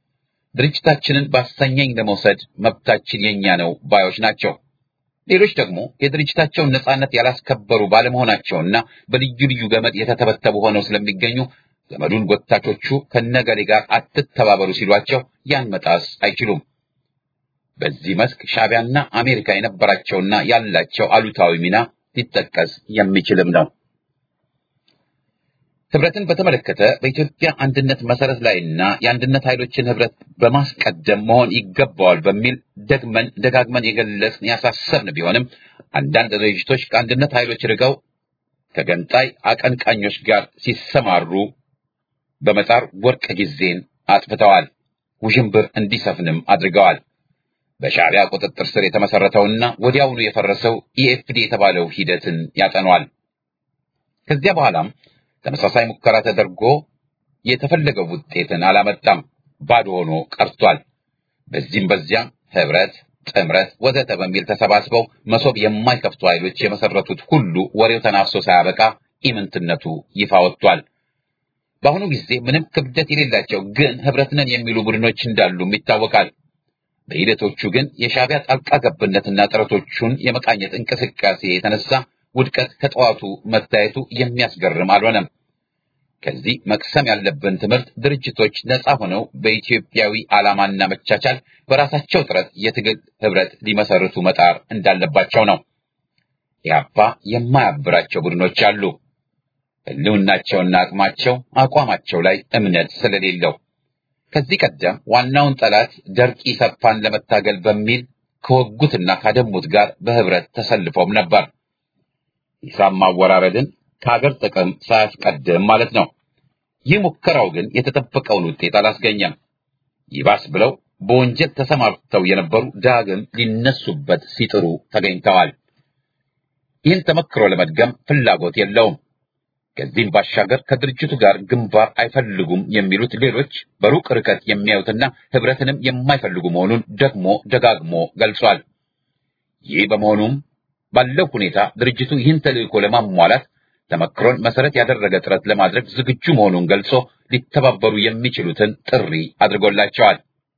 ድርጅታችንን ባሰኘኝ ለመውሰድ መብታችን የኛ ነው ባዮች ናቸው። ሌሎች ደግሞ የድርጅታቸውን ነጻነት ያላስከበሩ ባለመሆናቸውና በልዩ ልዩ ገመድ የተተበተቡ ሆነው ስለሚገኙ ገመዱን ጎታቾቹ ከነገሌ ጋር አትተባበሩ ሲሏቸው ያን መጣስ አይችሉም። በዚህ መስክ ሻዕቢያና አሜሪካ የነበራቸውና ያላቸው አሉታዊ ሚና ሊጠቀስ የሚችልም ነው። ህብረትን በተመለከተ በኢትዮጵያ አንድነት መሰረት ላይና የአንድነት ኃይሎችን ህብረት በማስቀደም መሆን ይገባዋል በሚል ደግመን ደጋግመን የገለጽን ያሳሰብን ቢሆንም አንዳንድ ድርጅቶች ከአንድነት ኃይሎች ርቀው ከገንጣይ አቀንቃኞች ጋር ሲሰማሩ በመጣር ወርቅ ጊዜን አጥፍተዋል። ውዥንብር እንዲሰፍንም አድርገዋል። በሻዕቢያ ቁጥጥር ስር የተመሰረተውና ወዲያውኑ የፈረሰው ኢኤፍዲ የተባለው ሂደትን ያጠኗል። ከዚያ በኋላም ተመሳሳይ ሙከራ ተደርጎ የተፈለገው ውጤትን አላመጣም፣ ባዶ ሆኖ ቀርቷል። በዚህም በዚያም ህብረት፣ ጥምረት ወዘተ በሚል ተሰባስበው መሶብ የማይከፍቱ ኃይሎች የመሰረቱት ሁሉ ወሬው ተናፍሶ ሳያበቃ ኢምንትነቱ ይፋ ወጥቷል። በአሁኑ ጊዜ ምንም ክብደት የሌላቸው ግን ህብረት ነን የሚሉ ቡድኖች እንዳሉም ይታወቃል። በሂደቶቹ ግን የሻዕቢያ ጣልቃ ገብነትና ጥረቶቹን የመቃኘት እንቅስቃሴ የተነሳ ውድቀት ከጠዋቱ መታየቱ የሚያስገርም አልሆነም። ከዚህ መቅሰም ያለብን ትምህርት ድርጅቶች ነፃ ሆነው በኢትዮጵያዊ ዓላማና መቻቻል በራሳቸው ጥረት የትግል ህብረት ሊመሰርቱ መጣር እንዳለባቸው ነው። ኢህአፓ የማያብራቸው ቡድኖች አሉ። ህልውናቸውና አቅማቸው አቋማቸው ላይ እምነት ስለሌለው ከዚህ ቀደም ዋናውን ጠላት ደርቂ ሰፋን ለመታገል በሚል ከወጉትና ካደሙት ጋር በህብረት ተሰልፎም ነበር። ሂሳብ ማወራረድን ከሀገር ጥቅም ሳያስቀድም ማለት ነው። ይህ ሙከራው ግን የተጠበቀውን ውጤት አላስገኘም። ይባስ ብለው በወንጀል ተሰማርተው የነበሩ ዳግም ሊነሱበት ሲጥሩ ተገኝተዋል። ይህን ተመክሮ ለመድገም ፍላጎት የለውም። ከዚህም ባሻገር ከድርጅቱ ጋር ግንባር አይፈልጉም የሚሉት ሌሎች በሩቅ ርቀት የሚያዩትና ህብረትንም የማይፈልጉ መሆኑን ደግሞ ደጋግሞ ገልጿል። ይህ በመሆኑም ባለው ሁኔታ ድርጅቱ ይህን ተልዕኮ ለማሟላት ተመክሮን መሰረት ያደረገ ጥረት ለማድረግ ዝግጁ መሆኑን ገልጾ ሊተባበሩ የሚችሉትን ጥሪ አድርጎላቸዋል።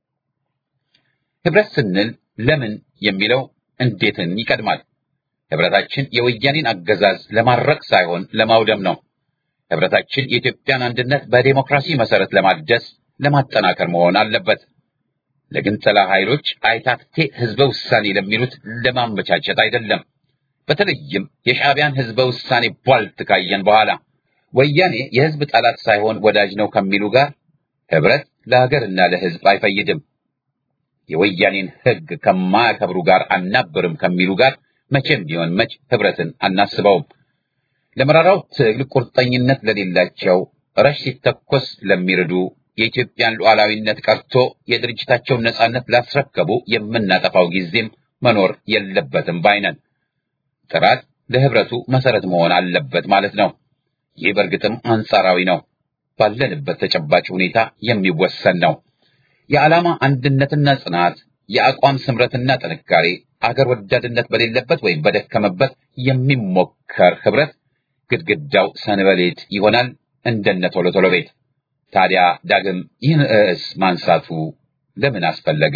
ህብረት ስንል ለምን የሚለው እንዴትን ይቀድማል። ህብረታችን የወያኔን አገዛዝ ለማድረቅ ሳይሆን ለማውደም ነው። ህብረታችን የኢትዮጵያን አንድነት በዴሞክራሲ መሰረት ለማደስ ለማጠናከር መሆን አለበት። ለግንጠላ ኃይሎች አይታክቴ ህዝበ ውሳኔ ለሚሉት ለማመቻቸት አይደለም። በተለይም የሻዕቢያን ህዝበ ውሳኔ ቧልት ካየን በኋላ ወያኔ የህዝብ ጠላት ሳይሆን ወዳጅ ነው ከሚሉ ጋር ህብረት ለሀገርና ለህዝብ አይፈይድም። የወያኔን ህግ ከማያከብሩ ጋር አናብርም ከሚሉ ጋር መቼም ቢሆን መች ህብረትን አናስበውም። ለመራራው ትግል ቁርጠኝነት ለሌላቸው ረሽ ሲተኮስ ለሚርዱ የኢትዮጵያን ሉዓላዊነት ቀርቶ የድርጅታቸውን ነጻነት ላስረከቡ የምናጠፋው ጊዜም መኖር የለበትም ባይነን። ጥራት ለህብረቱ መሰረት መሆን አለበት ማለት ነው። ይህ በእርግጥም አንጻራዊ ነው፣ ባለንበት ተጨባጭ ሁኔታ የሚወሰን ነው። የዓላማ አንድነትና ጽናት፣ የአቋም ስምረትና ጥንካሬ፣ አገር ወዳድነት በሌለበት ወይም በደከመበት የሚሞከር ህብረት ግድግዳው ሰንበሌጥ ይሆናል እንደነ ቶሎ ቶሎ ቤት። ታዲያ ዳግም ይህን ርዕስ ማንሳቱ ለምን አስፈለገ?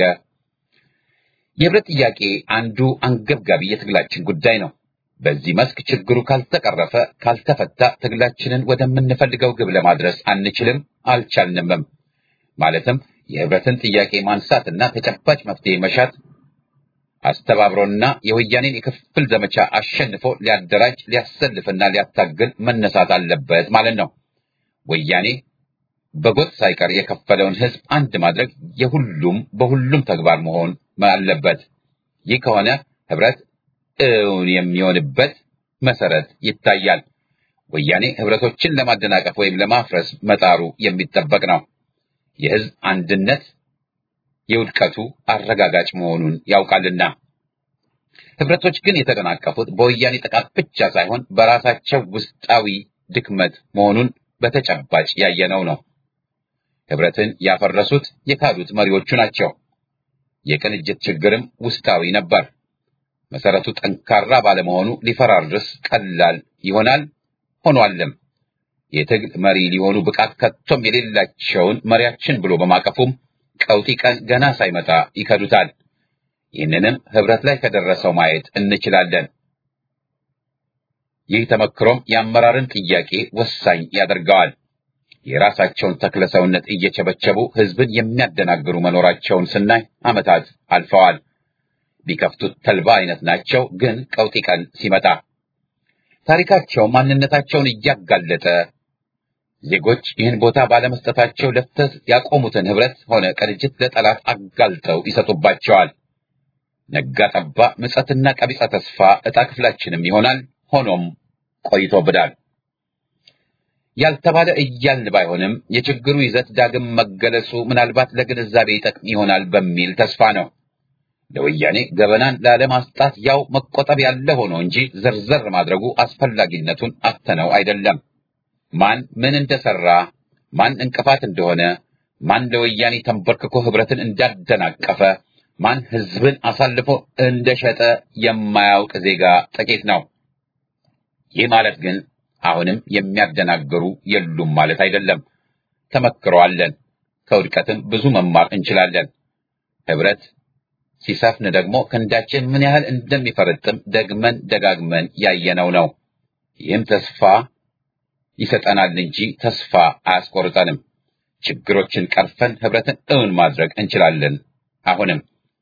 የህብረት ጥያቄ አንዱ አንገብጋቢ የትግላችን ጉዳይ ነው። በዚህ መስክ ችግሩ ካልተቀረፈ ካልተፈታ ትግላችንን ወደምንፈልገው ግብ ለማድረስ አንችልም፣ አልቻልንምም። ማለትም የህብረትን ጥያቄ ማንሳትና ተጨባጭ መፍትሄ መሻት አስተባብሮና የወያኔን የክፍል ዘመቻ አሸንፎ ሊያደራጅ ሊያሰልፍና ሊያታግል መነሳት አለበት ማለት ነው። ወያኔ በጎጥ ሳይቀር የከፈለውን ህዝብ አንድ ማድረግ የሁሉም በሁሉም ተግባር መሆን አለበት። ይህ ከሆነ ህብረት እውን የሚሆንበት መሰረት ይታያል። ወያኔ ህብረቶችን ለማደናቀፍ ወይም ለማፍረስ መጣሩ የሚጠበቅ ነው። የህዝብ አንድነት የውድቀቱ አረጋጋጭ መሆኑን ያውቃልና። ህብረቶች ግን የተደናቀፉት በወያኔ ጥቃት ብቻ ሳይሆን በራሳቸው ውስጣዊ ድክመት መሆኑን በተጨባጭ ያየነው ነው። ህብረትን ያፈረሱት የካዱት መሪዎቹ ናቸው። የቅንጅት ችግርም ውስጣዊ ነበር። መሰረቱ ጠንካራ ባለመሆኑ ሊፈራርስ ቀላል ይሆናል ሆኗልም። የትግል መሪ ሊሆኑ ብቃት ከቶም የሌላቸውን መሪያችን ብሎ በማቀፉም ቀውጢ ቀን ገና ሳይመጣ ይከዱታል። ይህንንም ህብረት ላይ ከደረሰው ማየት እንችላለን። ይህ ተመክሮም የአመራርን ጥያቄ ወሳኝ ያደርገዋል። የራሳቸውን ተክለ ሰውነት እየቸበቸቡ ህዝብን የሚያደናግሩ መኖራቸውን ስናይ ዓመታት አልፈዋል። ቢከፍቱት ተልባ አይነት ናቸው። ግን ቀውጢ ቀን ሲመጣ ታሪካቸው ማንነታቸውን እያጋለጠ ዜጎች ይህን ቦታ ባለመስጠታቸው ለፍተት ያቆሙትን ህብረት ሆነ ቅንጅት ለጠላት አጋልጠው ይሰጡባቸዋል። ነጋ ጠባ ምጸትና ቀቢጸ ተስፋ ዕጣ ክፍላችንም ይሆናል። ሆኖም ቆይቶብናል። ያልተባለ እያልን ባይሆንም የችግሩ ይዘት ዳግም መገለጹ ምናልባት ለግንዛቤ ይጠቅም ይሆናል በሚል ተስፋ ነው። ለወያኔ ገበናን ላለማስጣት ያው መቆጠብ ያለ ሆኖ እንጂ ዘርዘር ማድረጉ አስፈላጊነቱን አተነው አይደለም። ማን ምን እንደሰራ፣ ማን እንቅፋት እንደሆነ፣ ማን ለወያኔ ተንበርክኮ ህብረትን እንዳደናቀፈ፣ ማን ህዝብን አሳልፎ እንደሸጠ የማያውቅ ዜጋ ጥቂት ነው። ይህ ማለት ግን አሁንም የሚያደናግሩ የሉም ማለት አይደለም። ተመክሮ አለን። ከውድቀትም ብዙ መማር እንችላለን። ህብረት ሲሰፍን ደግሞ ክንዳችን ምን ያህል እንደሚፈረጥም ደግመን ደጋግመን ያየነው ነው። ይህም ተስፋ ይሰጠናል እንጂ ተስፋ አያስቆርጠንም። ችግሮችን ቀርፈን ህብረትን እውን ማድረግ እንችላለን። አሁንም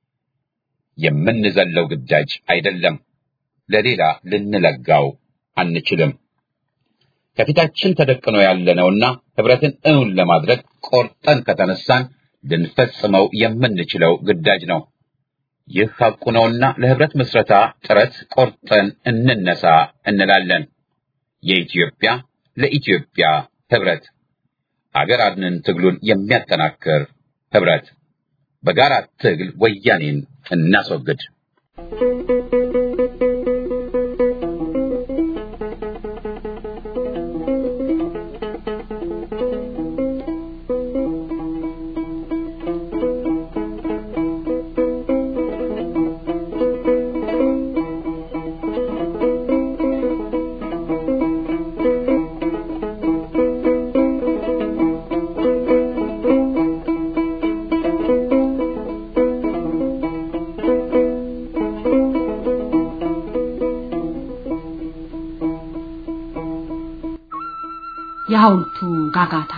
የምንዘለው ግዳጅ አይደለም። ለሌላ ልንለጋው አንችልም። ከፊታችን ተደቅኖ ያለነውና ህብረትን እውን ለማድረግ ቆርጠን ከተነሳን ልንፈጽመው የምንችለው ግዳጅ ነው። ይህ ሐቁ ነውና ለህብረት ምስረታ ጥረት ቆርጠን እንነሳ እንላለን። የኢትዮጵያ ለኢትዮጵያ ህብረት አገር አድንን ትግሉን የሚያጠናክር ህብረት በጋራ ትግል ወያኔን እናስወግድ። የሐውልቱ ጋጋታ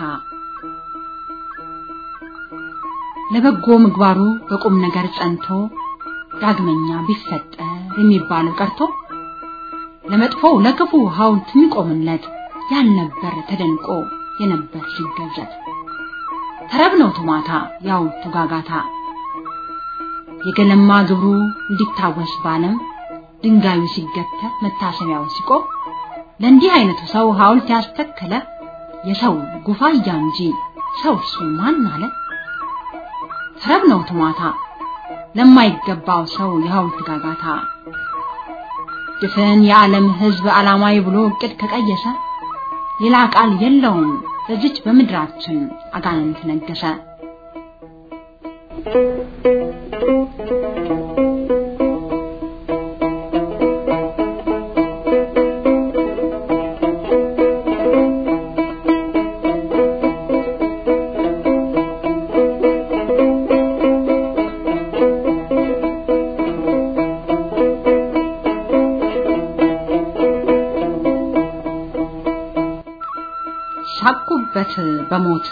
ለበጎ ምግባሩ በቁም ነገር ጸንቶ ዳግመኛ ቢፈጠር የሚባለው ቀርቶ ለመጥፎው ለክፉ ሐውልት የሚቆምለት ያልነበር ተደንቆ የነበር ሲገዘት ተረብ ነው ቱማታ የሐውልቱ ጋጋታ የገለማ ግብሩ እንዲታወስ ባለም ድንጋዩ ሲገተር መታሰቢያው ሲቆም ለእንዲህ አይነቱ ሰው ሐውልት ያስተከለ የሰው ጉፋያ እንጂ ሰው እሱ ማን አለ? ተረብ ነው ትሟታ ለማይገባው ሰው የሐውልት ጋጋታ ድፍን የዓለም ሕዝብ ዓላማዊ ብሎ እቅድ ከቀየሰ ሌላ ቃል የለውም በዚች በምድራችን አጋንንት ነገሰ። ሳቁበት በሞት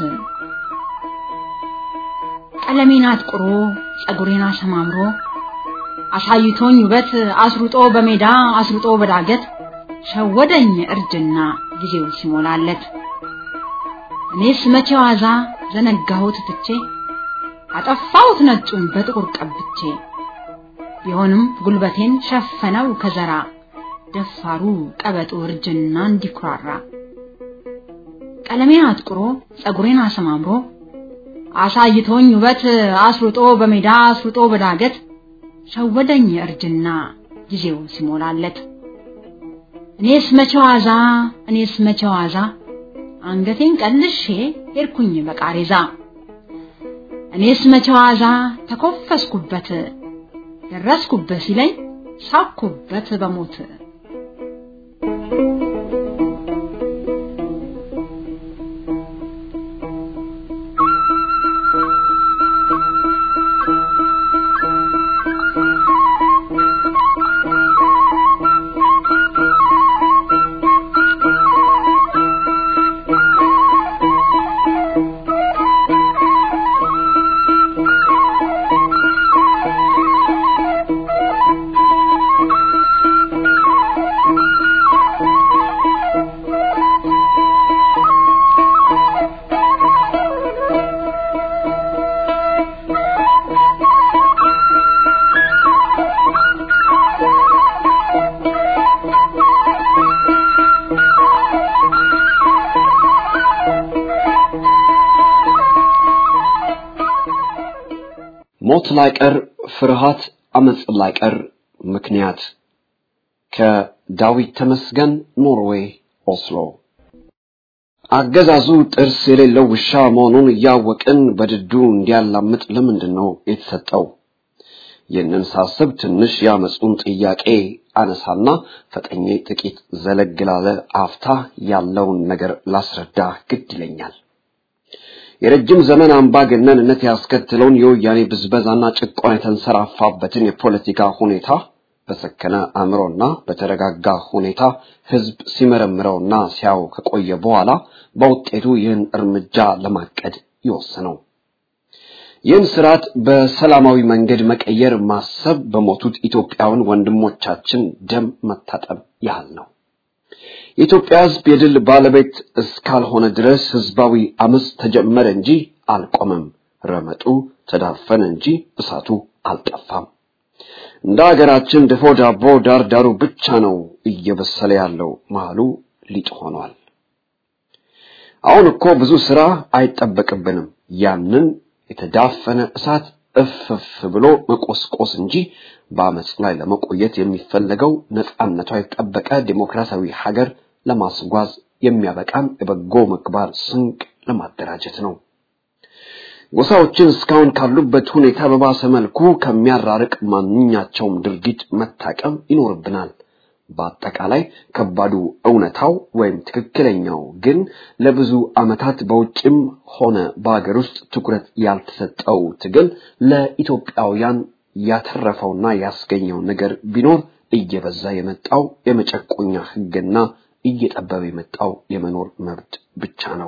ቀለሜን አጥቁሮ ጸጉሬን አሰማምሮ አሳይቶኝ ውበት አስሩጦ በሜዳ አስሩጦ በዳገት ሸወደኝ እርጅና ጊዜው ሲሞላለት እኔስ መቼ ዋዛ ዘነጋሁት ትቼ አጠፋሁት ነጩን በጥቁር ቀብቼ ቢሆንም ጉልበቴን ሸፈነው ከዘራ ደፋሩ ቀበጡ እርጅና እንዲኩራራ ቀለሜን አጥቁሮ ጸጉሬን አሰማምሮ አሳይቶኝ ውበት አስሩጦ በሜዳ አስሩጦ በዳገት ሸወደኝ እርጅና ጊዜው ሲሞላለት እኔስ መቼ ዋዛ እኔስ መቼ ዋዛ አንገቴን ቀልሼ ሄድኩኝ በቃሬዛ እኔስ መቼ ዋዛ ተኮፈስኩበት ደረስኩበት ሲለኝ ሳኩበት በሞት ሞት ላይቀር ፍርሃት፣ አመጽ ላይቀር ምክንያት። ከዳዊት ተመስገን ኖርዌይ ኦስሎ። አገዛዙ ጥርስ የሌለው ውሻ መሆኑን እያወቅን በድዱ እንዲያላምጥ ለምንድን ነው የተሰጠው? ይህንን ሳስብ ትንሽ ያመጹን ጥያቄ አነሳና ፈጠኜ ጥቂት ዘለግ ላለ አፍታ ያለውን ነገር ላስረዳ ግድ ይለኛል። የረጅም ዘመን አምባገነንነት ያስከትለውን የወያኔ ብዝበዛና ጭቆና የተንሰራፋበትን የፖለቲካ ሁኔታ በሰከነ አእምሮና በተረጋጋ ሁኔታ ህዝብ ሲመረምረውና ሲያው ከቆየ በኋላ በውጤቱ ይህን እርምጃ ለማቀድ ይወስነው። ይህን ስርዓት በሰላማዊ መንገድ መቀየር ማሰብ በሞቱት ኢትዮጵያውያን ወንድሞቻችን ደም መታጠብ ያህል ነው። የኢትዮጵያ ህዝብ የድል ባለቤት እስካልሆነ ድረስ ህዝባዊ አመፅ ተጀመረ እንጂ አልቆመም። ረመጡ ተዳፈነ እንጂ እሳቱ አልጠፋም። እንደ ሀገራችን ድፎ ዳቦ ዳር ዳሩ ብቻ ነው እየበሰለ ያለው፣ መሃሉ ሊጥ ሆኗል። አሁን እኮ ብዙ ስራ አይጠበቅብንም። ያንን የተዳፈነ እሳት እፍፍ ብሎ መቆስቆስ እንጂ በአመፅ ላይ ለመቆየት የሚፈለገው ነፃነቷ የተጠበቀ ዲሞክራሲያዊ ሀገር ለማስጓዝ የሚያበቃን የበጎ ምግባር ስንቅ ለማደራጀት ነው። ጎሳዎችን እስካሁን ካሉበት ሁኔታ በባሰ መልኩ ከሚያራርቅ ማንኛቸውም ድርጊት መታቀብ ይኖርብናል። በአጠቃላይ ከባዱ እውነታው ወይም ትክክለኛው ግን ለብዙ ዓመታት በውጭም ሆነ በአገር ውስጥ ትኩረት ያልተሰጠው ትግል ለኢትዮጵያውያን ያተረፈውና ያስገኘው ነገር ቢኖር እየበዛ የመጣው የመጨቆኛ ሕግና እየጠበበ የመጣው የመኖር መብት ብቻ ነው።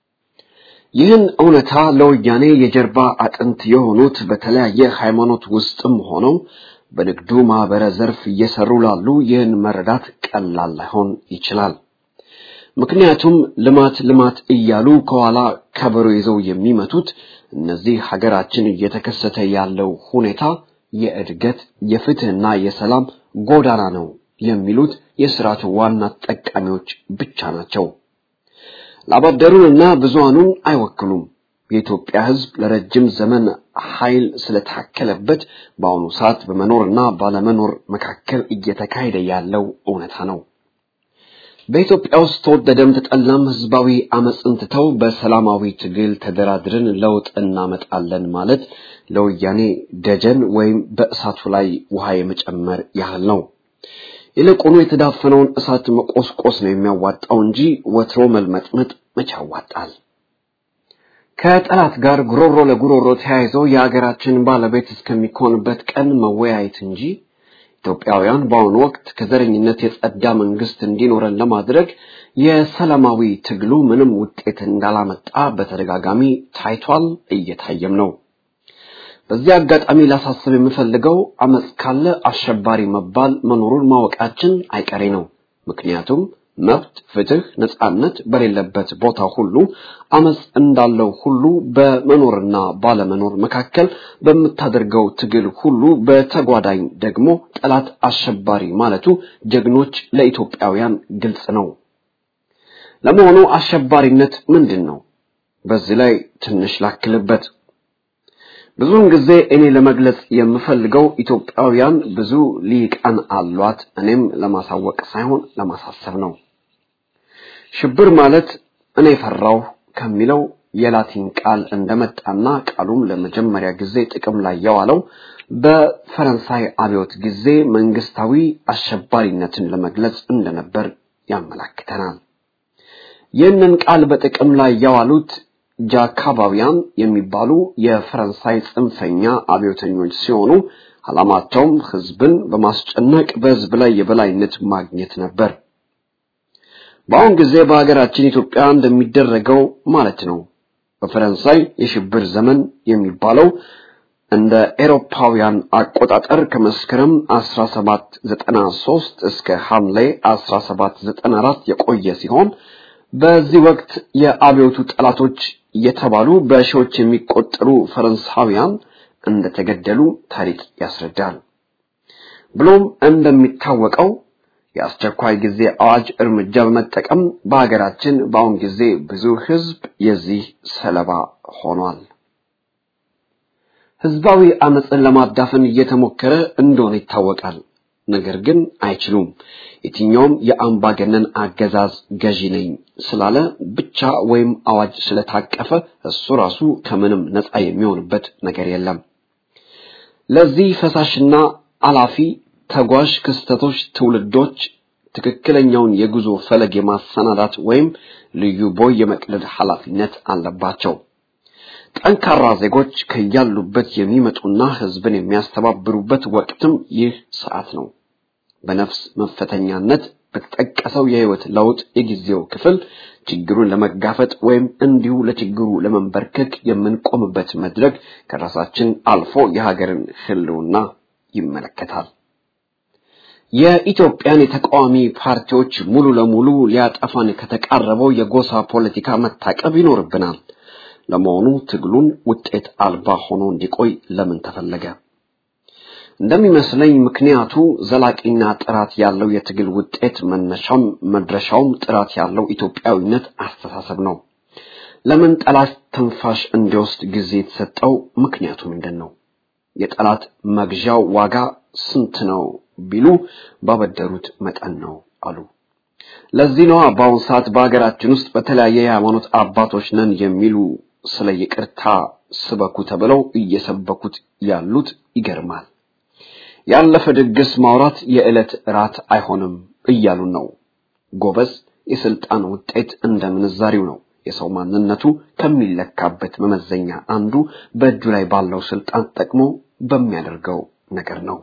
ይህን እውነታ ለወያኔ የጀርባ አጥንት የሆኑት በተለያየ ሃይማኖት ውስጥም ሆነው በንግዱ ማህበረ ዘርፍ እየሰሩ ላሉ ይህን መረዳት ቀላል ላይሆን ይችላል። ምክንያቱም ልማት ልማት እያሉ ከኋላ ከበሮ ይዘው የሚመቱት እነዚህ ሀገራችን እየተከሰተ ያለው ሁኔታ የእድገት የፍትህና የሰላም ጎዳና ነው የሚሉት የስርዓቱ ዋና ተጠቃሚዎች ብቻ ናቸው። ላባደሩንና ብዙሃኑን አይወክሉም። የኢትዮጵያ ሕዝብ ለረጅም ዘመን ኃይል ስለታከለበት በአሁኑ ሰዓት በመኖርና ባለመኖር መካከል እየተካሄደ ያለው እውነታ ነው። በኢትዮጵያ ውስጥ ተወደደም ተጠላም ህዝባዊ አመፅን ትተው በሰላማዊ ትግል ተደራድረን ለውጥ እናመጣለን ማለት ለወያኔ ደጀን ወይም በእሳቱ ላይ ውሃ የመጨመር ያህል ነው። ይልቁኑ የተዳፈነውን እሳት መቆስቆስ ነው የሚያዋጣው እንጂ ወትሮ መልመጥመጥ መቼ ያዋጣል? ከጠላት ጋር ጉሮሮ ለጉሮሮ ተያይዞ የሀገራችን ባለቤት እስከሚኮንበት ቀን መወያየት እንጂ ኢትዮጵያውያን በአሁኑ ወቅት ከዘረኝነት የጸዳ መንግስት እንዲኖረን ለማድረግ የሰላማዊ ትግሉ ምንም ውጤት እንዳላመጣ በተደጋጋሚ ታይቷል፣ እየታየም ነው። በዚህ አጋጣሚ ላሳስብ የምፈልገው አመፅ ካለ አሸባሪ መባል መኖሩን ማወቃችን አይቀሬ ነው። ምክንያቱም መብት፣ ፍትህ፣ ነጻነት በሌለበት ቦታ ሁሉ አመፅ እንዳለው ሁሉ በመኖርና ባለመኖር መካከል በምታደርገው ትግል ሁሉ በተጓዳኝ ደግሞ ጠላት አሸባሪ ማለቱ ጀግኖች ለኢትዮጵያውያን ግልጽ ነው። ለመሆኑ አሸባሪነት ምንድን ነው? በዚህ ላይ ትንሽ ላክልበት። ብዙውን ጊዜ እኔ ለመግለጽ የምፈልገው ኢትዮጵያውያን ብዙ ሊቃን አሏት፣ እኔም ለማሳወቅ ሳይሆን ለማሳሰብ ነው። ሽብር ማለት እኔ ፈራሁ ከሚለው የላቲን ቃል እንደመጣና ቃሉም ለመጀመሪያ ጊዜ ጥቅም ላይ የዋለው በፈረንሳይ አብዮት ጊዜ መንግስታዊ አሸባሪነትን ለመግለጽ እንደነበር ያመላክተናል። ይህንን ቃል በጥቅም ላይ የዋሉት ጃካባውያን የሚባሉ የፈረንሳይ ጽንፈኛ አብዮተኞች ሲሆኑ ዓላማቸውም ህዝብን በማስጨነቅ በህዝብ ላይ የበላይነት ማግኘት ነበር። በአሁን ጊዜ በሀገራችን ኢትዮጵያ እንደሚደረገው ማለት ነው። በፈረንሳይ የሽብር ዘመን የሚባለው እንደ ኤሮፓውያን አቆጣጠር ከመስከረም 1793 እስከ ሐምሌ 1794 የቆየ ሲሆን በዚህ ወቅት የአብዮቱ ጠላቶች የተባሉ በሺዎች የሚቆጠሩ ፈረንሳውያን እንደተገደሉ ታሪክ ያስረዳል። ብሎም እንደሚታወቀው የአስቸኳይ ጊዜ አዋጅ እርምጃ በመጠቀም በሀገራችን በአሁን ጊዜ ብዙ ህዝብ የዚህ ሰለባ ሆኗል። ህዝባዊ አመፅን ለማዳፈን እየተሞከረ እንደሆነ ይታወቃል። ነገር ግን አይችሉም። የትኛውም የአምባገነን አገዛዝ ገዢ ነኝ ስላለ ብቻ ወይም አዋጅ ስለታቀፈ እሱ ራሱ ከምንም ነፃ የሚሆንበት ነገር የለም። ለዚህ ፈሳሽና አላፊ ተጓዥ ክስተቶች ትውልዶች ትክክለኛውን የጉዞ ፈለግ የማሰናዳት ወይም ልዩ ቦይ የመቅደድ ኃላፊነት አለባቸው። ጠንካራ ዜጎች ከያሉበት የሚመጡና ህዝብን የሚያስተባብሩበት ወቅትም ይህ ሰዓት ነው። በነፍስ መፈተኛነት በተጠቀሰው የህይወት ለውጥ የጊዜው ክፍል ችግሩን ለመጋፈጥ ወይም እንዲሁ ለችግሩ ለመንበርከክ የምንቆምበት መድረክ ከራሳችን አልፎ የሀገርን ህልውና ይመለከታል። የኢትዮጵያን የተቃዋሚ ፓርቲዎች ሙሉ ለሙሉ ሊያጠፋን ከተቃረበው የጎሳ ፖለቲካ መታቀብ ይኖርብናል። ለመሆኑ ትግሉን ውጤት አልባ ሆኖ እንዲቆይ ለምን ተፈለገ? እንደሚመስለኝ ምክንያቱ ዘላቂና ጥራት ያለው የትግል ውጤት መነሻም መድረሻውም ጥራት ያለው ኢትዮጵያዊነት አስተሳሰብ ነው። ለምን ጠላት ትንፋሽ እንዲወስድ ጊዜ የተሰጠው ምክንያቱ ምንድን ነው? የጠላት መግዣው ዋጋ ስንት ነው ቢሉ ባበደሩት መጠን ነው አሉ። ለዚህ ነዋ በአሁኑ ሰዓት በሀገራችን ውስጥ በተለያየ የሃይማኖት አባቶች ነን የሚሉ ስለ ይቅርታ ስበኩ ተብለው እየሰበኩት ያሉት ይገርማል። ያለፈ ድግስ ማውራት የዕለት ራት አይሆንም እያሉን ነው። ጎበዝ የስልጣን ውጤት እንደ ምንዛሪው ነው። የሰው ማንነቱ ከሚለካበት መመዘኛ አንዱ በእጁ ላይ ባለው ስልጣን ጠቅሞ በሚያደርገው ነገር ነው።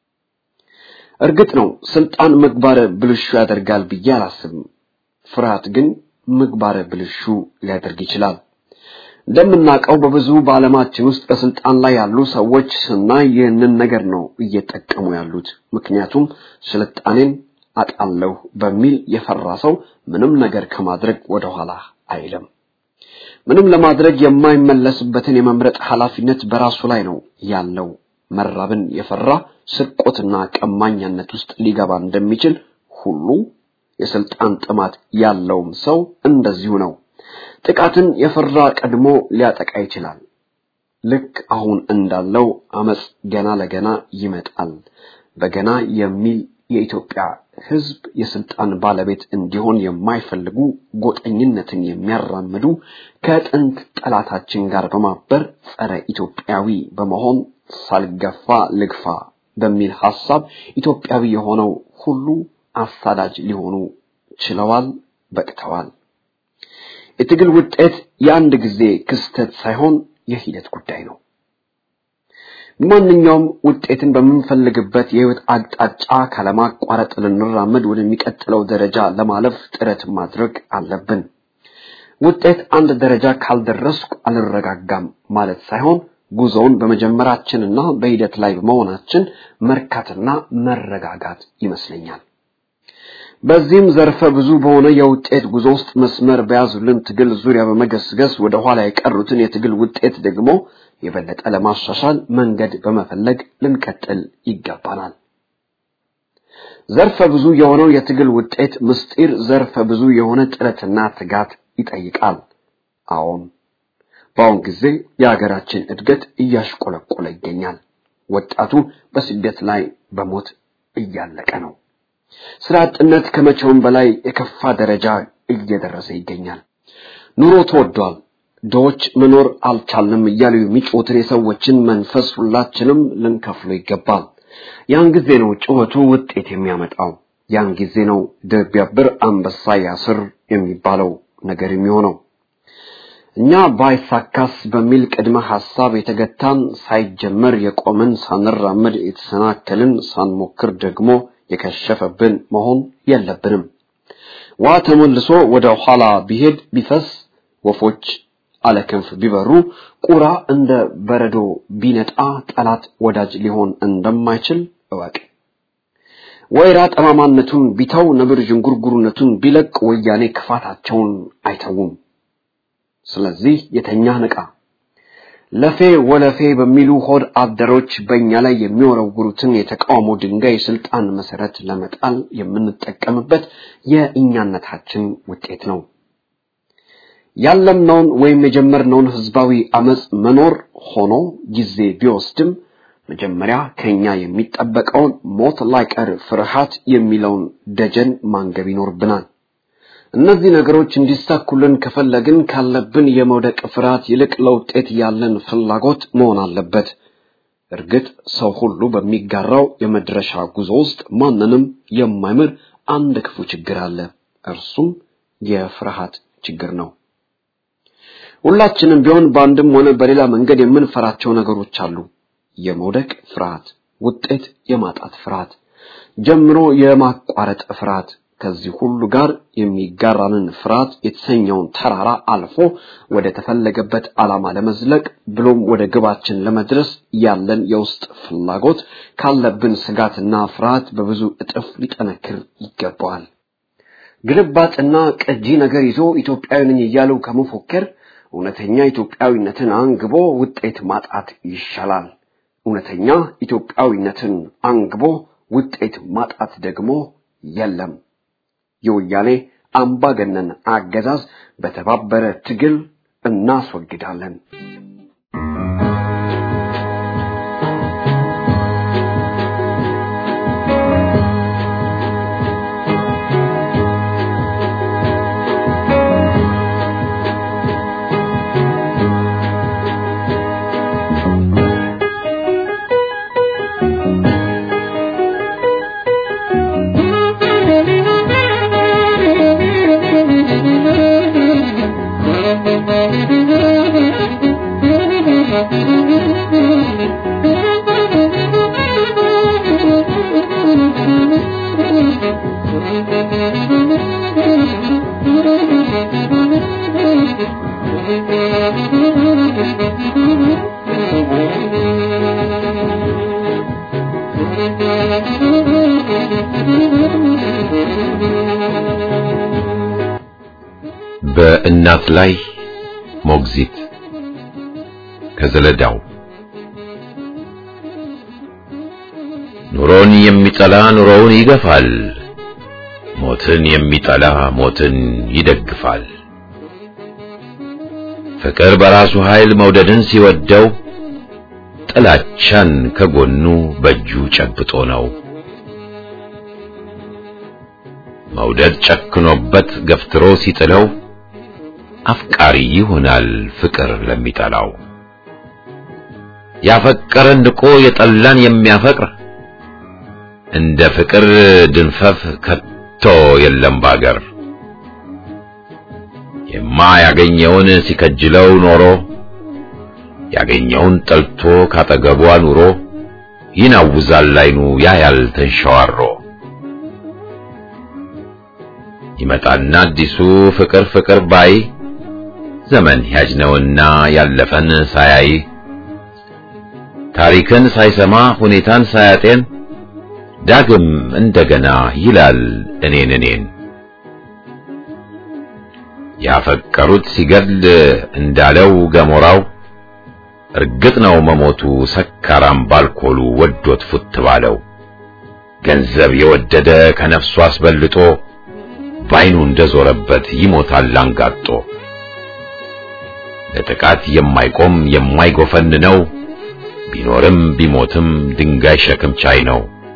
እርግጥ ነው ስልጣን ምግባረ ብልሹ ያደርጋል ብዬ አላስብም። ፍርሃት ግን ምግባረ ብልሹ ሊያደርግ ይችላል። እንደምናውቀው በብዙ በዓለማችን ውስጥ በስልጣን ላይ ያሉ ሰዎች ስናይ ይህንን ነገር ነው እየጠቀሙ ያሉት። ምክንያቱም ስልጣኔን አጣለሁ በሚል የፈራ ሰው ምንም ነገር ከማድረግ ወደኋላ አይልም። ምንም ለማድረግ የማይመለስበትን የመምረጥ ኃላፊነት በራሱ ላይ ነው ያለው። መራብን የፈራ ስርቆትና ቀማኛነት ውስጥ ሊገባ እንደሚችል ሁሉ የስልጣን ጥማት ያለውም ሰው እንደዚሁ ነው። ጥቃትን የፈራ ቀድሞ ሊያጠቃ ይችላል። ልክ አሁን እንዳለው አመጽ ገና ለገና ይመጣል። በገና የሚል የኢትዮጵያ ሕዝብ የስልጣን ባለቤት እንዲሆን የማይፈልጉ ጎጠኝነትን የሚያራምዱ ከጥንት ጠላታችን ጋር በማበር ጸረ ኢትዮጵያዊ በመሆን ሳልገፋ ልግፋ በሚል ሐሳብ ኢትዮጵያዊ የሆነው ሁሉ አሳዳጅ ሊሆኑ ችለዋል፣ በቅተዋል። የትግል ውጤት የአንድ ጊዜ ክስተት ሳይሆን የሂደት ጉዳይ ነው። ማንኛውም ውጤትን በምንፈልግበት የህይወት አቅጣጫ ካለማቋረጥ ልንራመድ ወደሚቀጥለው ደረጃ ለማለፍ ጥረት ማድረግ አለብን። ውጤት አንድ ደረጃ ካልደረስኩ አልረጋጋም ማለት ሳይሆን ጉዞውን በመጀመራችንና በሂደት ላይ በመሆናችን መርካትና መረጋጋት ይመስለኛል። በዚህም ዘርፈ ብዙ በሆነ የውጤት ጉዞ ውስጥ መስመር በያዙልን ትግል ዙሪያ በመገስገስ ወደ ኋላ የቀሩትን የትግል ውጤት ደግሞ የበለጠ ለማሻሻል መንገድ በመፈለግ ልንቀጥል ይገባናል። ዘርፈ ብዙ የሆነው የትግል ውጤት ምስጢር ዘርፈ ብዙ የሆነ ጥረትና ትጋት ይጠይቃል። አዎን፣ በአሁን ጊዜ የሀገራችን እድገት እያሽቆለቆለ ይገኛል። ወጣቱ በስደት ላይ በሞት እያለቀ ነው። ስራ አጥነት ከመቼውም በላይ የከፋ ደረጃ እየደረሰ ይገኛል። ኑሮ ተወዷል። ድሆች መኖር አልቻልንም እያሉ የሚጮትን የሰዎችን መንፈስ ሁላችንም ልንከፍሎ ይገባል። ያን ጊዜ ነው ጩኸቱ ውጤት የሚያመጣው። ያን ጊዜ ነው ድር ቢያብር አንበሳ ያስር የሚባለው ነገር የሚሆነው። እኛ ባይሳካስ በሚል ቅድመ ሐሳብ የተገታን ሳይጀመር የቆምን ሳንራመድ የተሰናከልን ሳንሞክር ደግሞ የከሸፈብን መሆን የለብንም። ውሃ ተመልሶ ወደ ኋላ ቢሄድ ቢፈስ ወፎች አለ ክንፍ ቢበሩ ቁራ እንደ በረዶ ቢነጣ ጠላት ወዳጅ ሊሆን እንደማይችል እወቅ። ወይራ ጠማማነቱን ቢተው ነብር ዥንጉርጉርነቱን ቢለቅ ወያኔ ክፋታቸውን አይተውም። ስለዚህ የተኛ ንቃ። ለፌ ወለፌ በሚሉ ሆድ አደሮች በእኛ ላይ የሚወረውሩትን የተቃውሞ ድንጋይ የስልጣን መሰረት ለመጣል የምንጠቀምበት የእኛነታችን ውጤት ነው። ያለምነውን ወይም የጀመርነውን ህዝባዊ አመጽ መኖር ሆኖ ጊዜ ቢወስድም መጀመሪያ ከኛ የሚጠበቀውን ሞት ላይቀር ፍርሃት የሚለውን ደጀን ማንገብ ይኖርብናል። እነዚህ ነገሮች እንዲሳኩልን ከፈለግን ካለብን የመውደቅ ፍርሃት ይልቅ ለውጤት ያለን ፍላጎት መሆን አለበት። እርግጥ ሰው ሁሉ በሚጋራው የመድረሻ ጉዞ ውስጥ ማንንም የማይምር አንድ ክፉ ችግር አለ። እርሱም የፍርሃት ችግር ነው። ሁላችንም ቢሆን በአንድም ሆነ በሌላ መንገድ የምንፈራቸው ነገሮች አሉ። የመውደቅ ፍርሃት፣ ውጤት የማጣት ፍርሃት፣ ጀምሮ የማቋረጥ ፍርሃት፣ ከዚህ ሁሉ ጋር የሚጋራንን ፍርሃት የተሰኘውን ተራራ አልፎ ወደ ተፈለገበት ዓላማ ለመዝለቅ ብሎም ወደ ግባችን ለመድረስ ያለን የውስጥ ፍላጎት ካለብን ስጋትና ፍርሃት በብዙ እጥፍ ሊጠነክር ይገባዋል። ግልባጭና ቀጂ ነገር ይዞ ኢትዮጵያዊ ነኝ እያሉ ከመፎከር እውነተኛ ኢትዮጵያዊነትን አንግቦ ውጤት ማጣት ይሻላል። እውነተኛ ኢትዮጵያዊነትን አንግቦ ውጤት ማጣት ደግሞ የለም። የወያኔ አምባገነን አገዛዝ በተባበረ ትግል እናስወግዳለን። በእናት ላይ ሞግዚት ከዘለዳው ኑሮን የሚጠላ ኑሮውን ይገፋል፣ ሞትን የሚጠላ ሞትን ይደግፋል። ፍቅር በራሱ ኃይል መውደድን ሲወደው ጥላቻን ከጎኑ በእጁ ጨብጦ ነው። መውደድ ጨክኖበት ገፍትሮ ሲጥለው አፍቃሪ ይሆናል ፍቅር ለሚጠላው። ያፈቀረን ንቆ የጠላን የሚያፈቅር እንደ ፍቅር ድንፈፍ ከቶ የለም ባገር። የማያገኘውን ሲከጅለው ኖሮ ያገኘውን ጠልቶ ካጠገቧ ኑሮ ይናውዛል አይኑ ያያል ተንሸዋሮ። ይመጣና አዲሱ ፍቅር ፍቅር ባይ ዘመን ያጅ ነውና ያለፈን ሳያይ ታሪክን ሳይሰማ ሁኔታን ሳያጤን ዳግም እንደገና ይላል እኔን እኔን ያፈቀሩት ሲገድል እንዳለው ገሞራው እርግጥ ነው መሞቱ ሰካራም ባልኮሉ ወዶት ፉት ባለው ገንዘብ የወደደ ከነፍሱ አስበልጦ ባይኑ እንደዞረበት ይሞታል አንጋጦ። ለጥቃት የማይቆም የማይጎፈን ነው ቢኖርም ቢሞትም ድንጋይ ሸክም ቻይ ነው።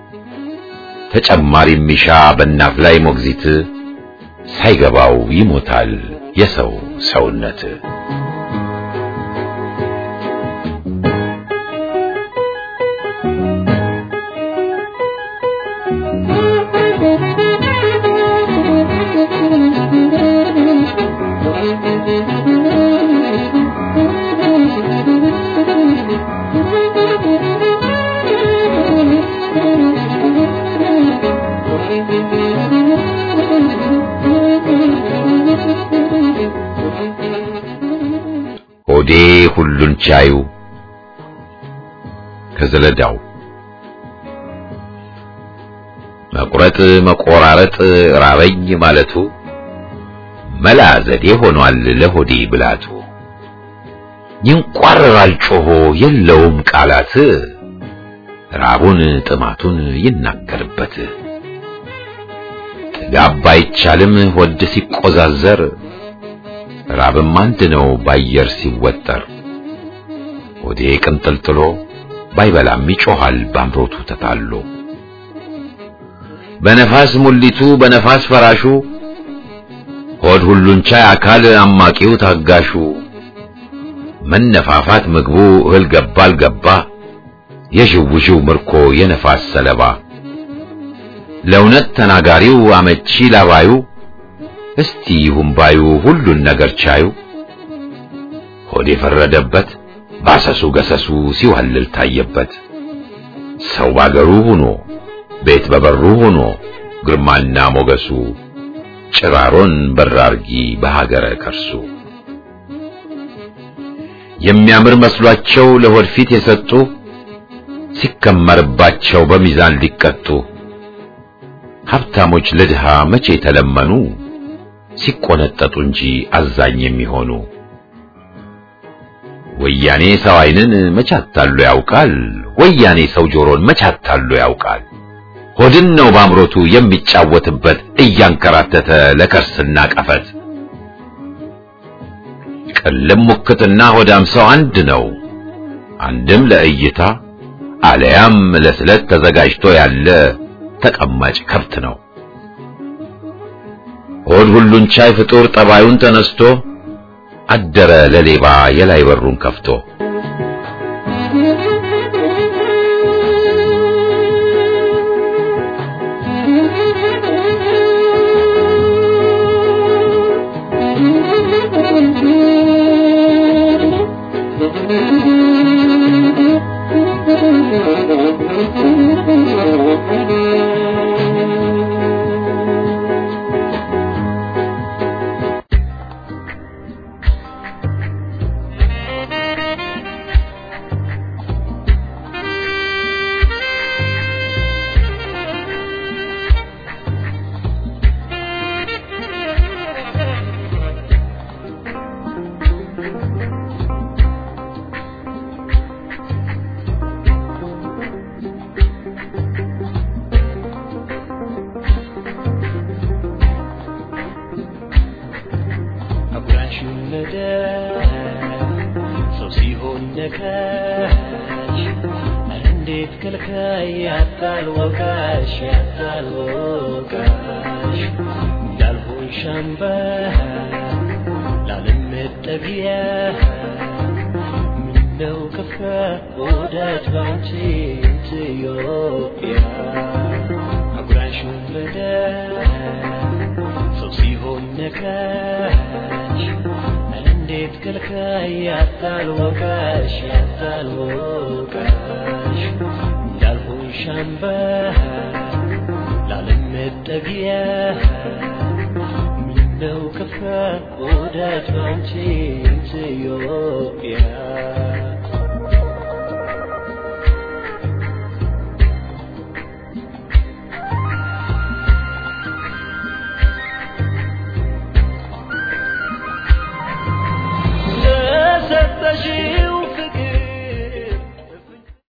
ተጨማሪ ሚሻ በእናት ላይ ሞግዚት ሳይገባው ይሞታል የሰው ሰውነት። ሆዴ ሁሉን ቻዩ ከዘለዳው መቁረጥ መቆራረጥ ራበኝ ማለቱ መላ ዘዴ ሆኗል ለሆዴ ብላቱ። ይንቋረራል ጮሆ የለውም ቃላት ራቡን ጥማቱን ይናገርበት። ጥጋብ አይቻልም ሆድ ሲቆዛዘር ራብም አንድ ነው ባየር ሲወጠር ሆዴ ቅንጥልጥሎ ባይበላም ይጮሃል ባምሮቱ ተታሎ በነፋስ ሙሊቱ በነፋስ ፈራሹ ሆድ ሁሉን ቻይ አካል አማቂው ታጋሹ መነፋፋት ምግቡ እህል ገባ አልገባ የዥውዥው ምርኮ የነፋስ ሰለባ ለእውነት ተናጋሪው አመቺ ላባዩ እስቲ ይሁን ባዩ ሁሉን ነገር ቻዩ ሆድ የፈረደበት ባሰሱ ገሰሱ ሲዋልል ታየበት ሰው ባገሩ ሆኖ ቤት በበሩ ሆኖ ግርማና ሞገሱ ጭራሮን በራርጊ በሀገረ ከርሱ የሚያምር መስሏቸው ለሆድ ፊት የሰጡ ሲከመርባቸው በሚዛን ሊቀጡ ሀብታሞች ለድሃ መቼ ተለመኑ ሲቆነጠጡ እንጂ አዛኝ የሚሆኑ ወያኔ ሰው ዓይንን መቻታሉ ያውቃል ወያኔ ሰው ጆሮን መቻታሉ ያውቃል ሆድን ነው ባምሮቱ የሚጫወትበት እያንከራተተ ለከርስና ቀፈት ቅልም ሙክትና ሆዳም ሰው አንድ ነው አንድም ለእይታ አለያም ለስለት ተዘጋጅቶ ያለ ተቀማጭ ከብት ነው ሆድ ሁሉን ቻይ ፍጡር ጠባዩን ተነስቶ አደረ ለሌባ የላይ በሩን ከፍቶ ሰው ሲሆን ነካሽ እንዴት ከልካይ ያታል ወቃሽ ያታል ወቃሽ እንዳልሆን ሻምባ ላለመጠጊያ ምነው ከፋ ወዳጅ ባንቺ ኢትዮጵያ አጉራሽ ወለደ ሰው ሲሆን ነካሽ እንዴት ከልካይ ያታል ወቃሽ ያታል ወቃሽ እንዳልሆን ሻምባ ላለመጠጊያ ምነው ከፋ ወዳጅ ባንቺ ኢትዮጵያ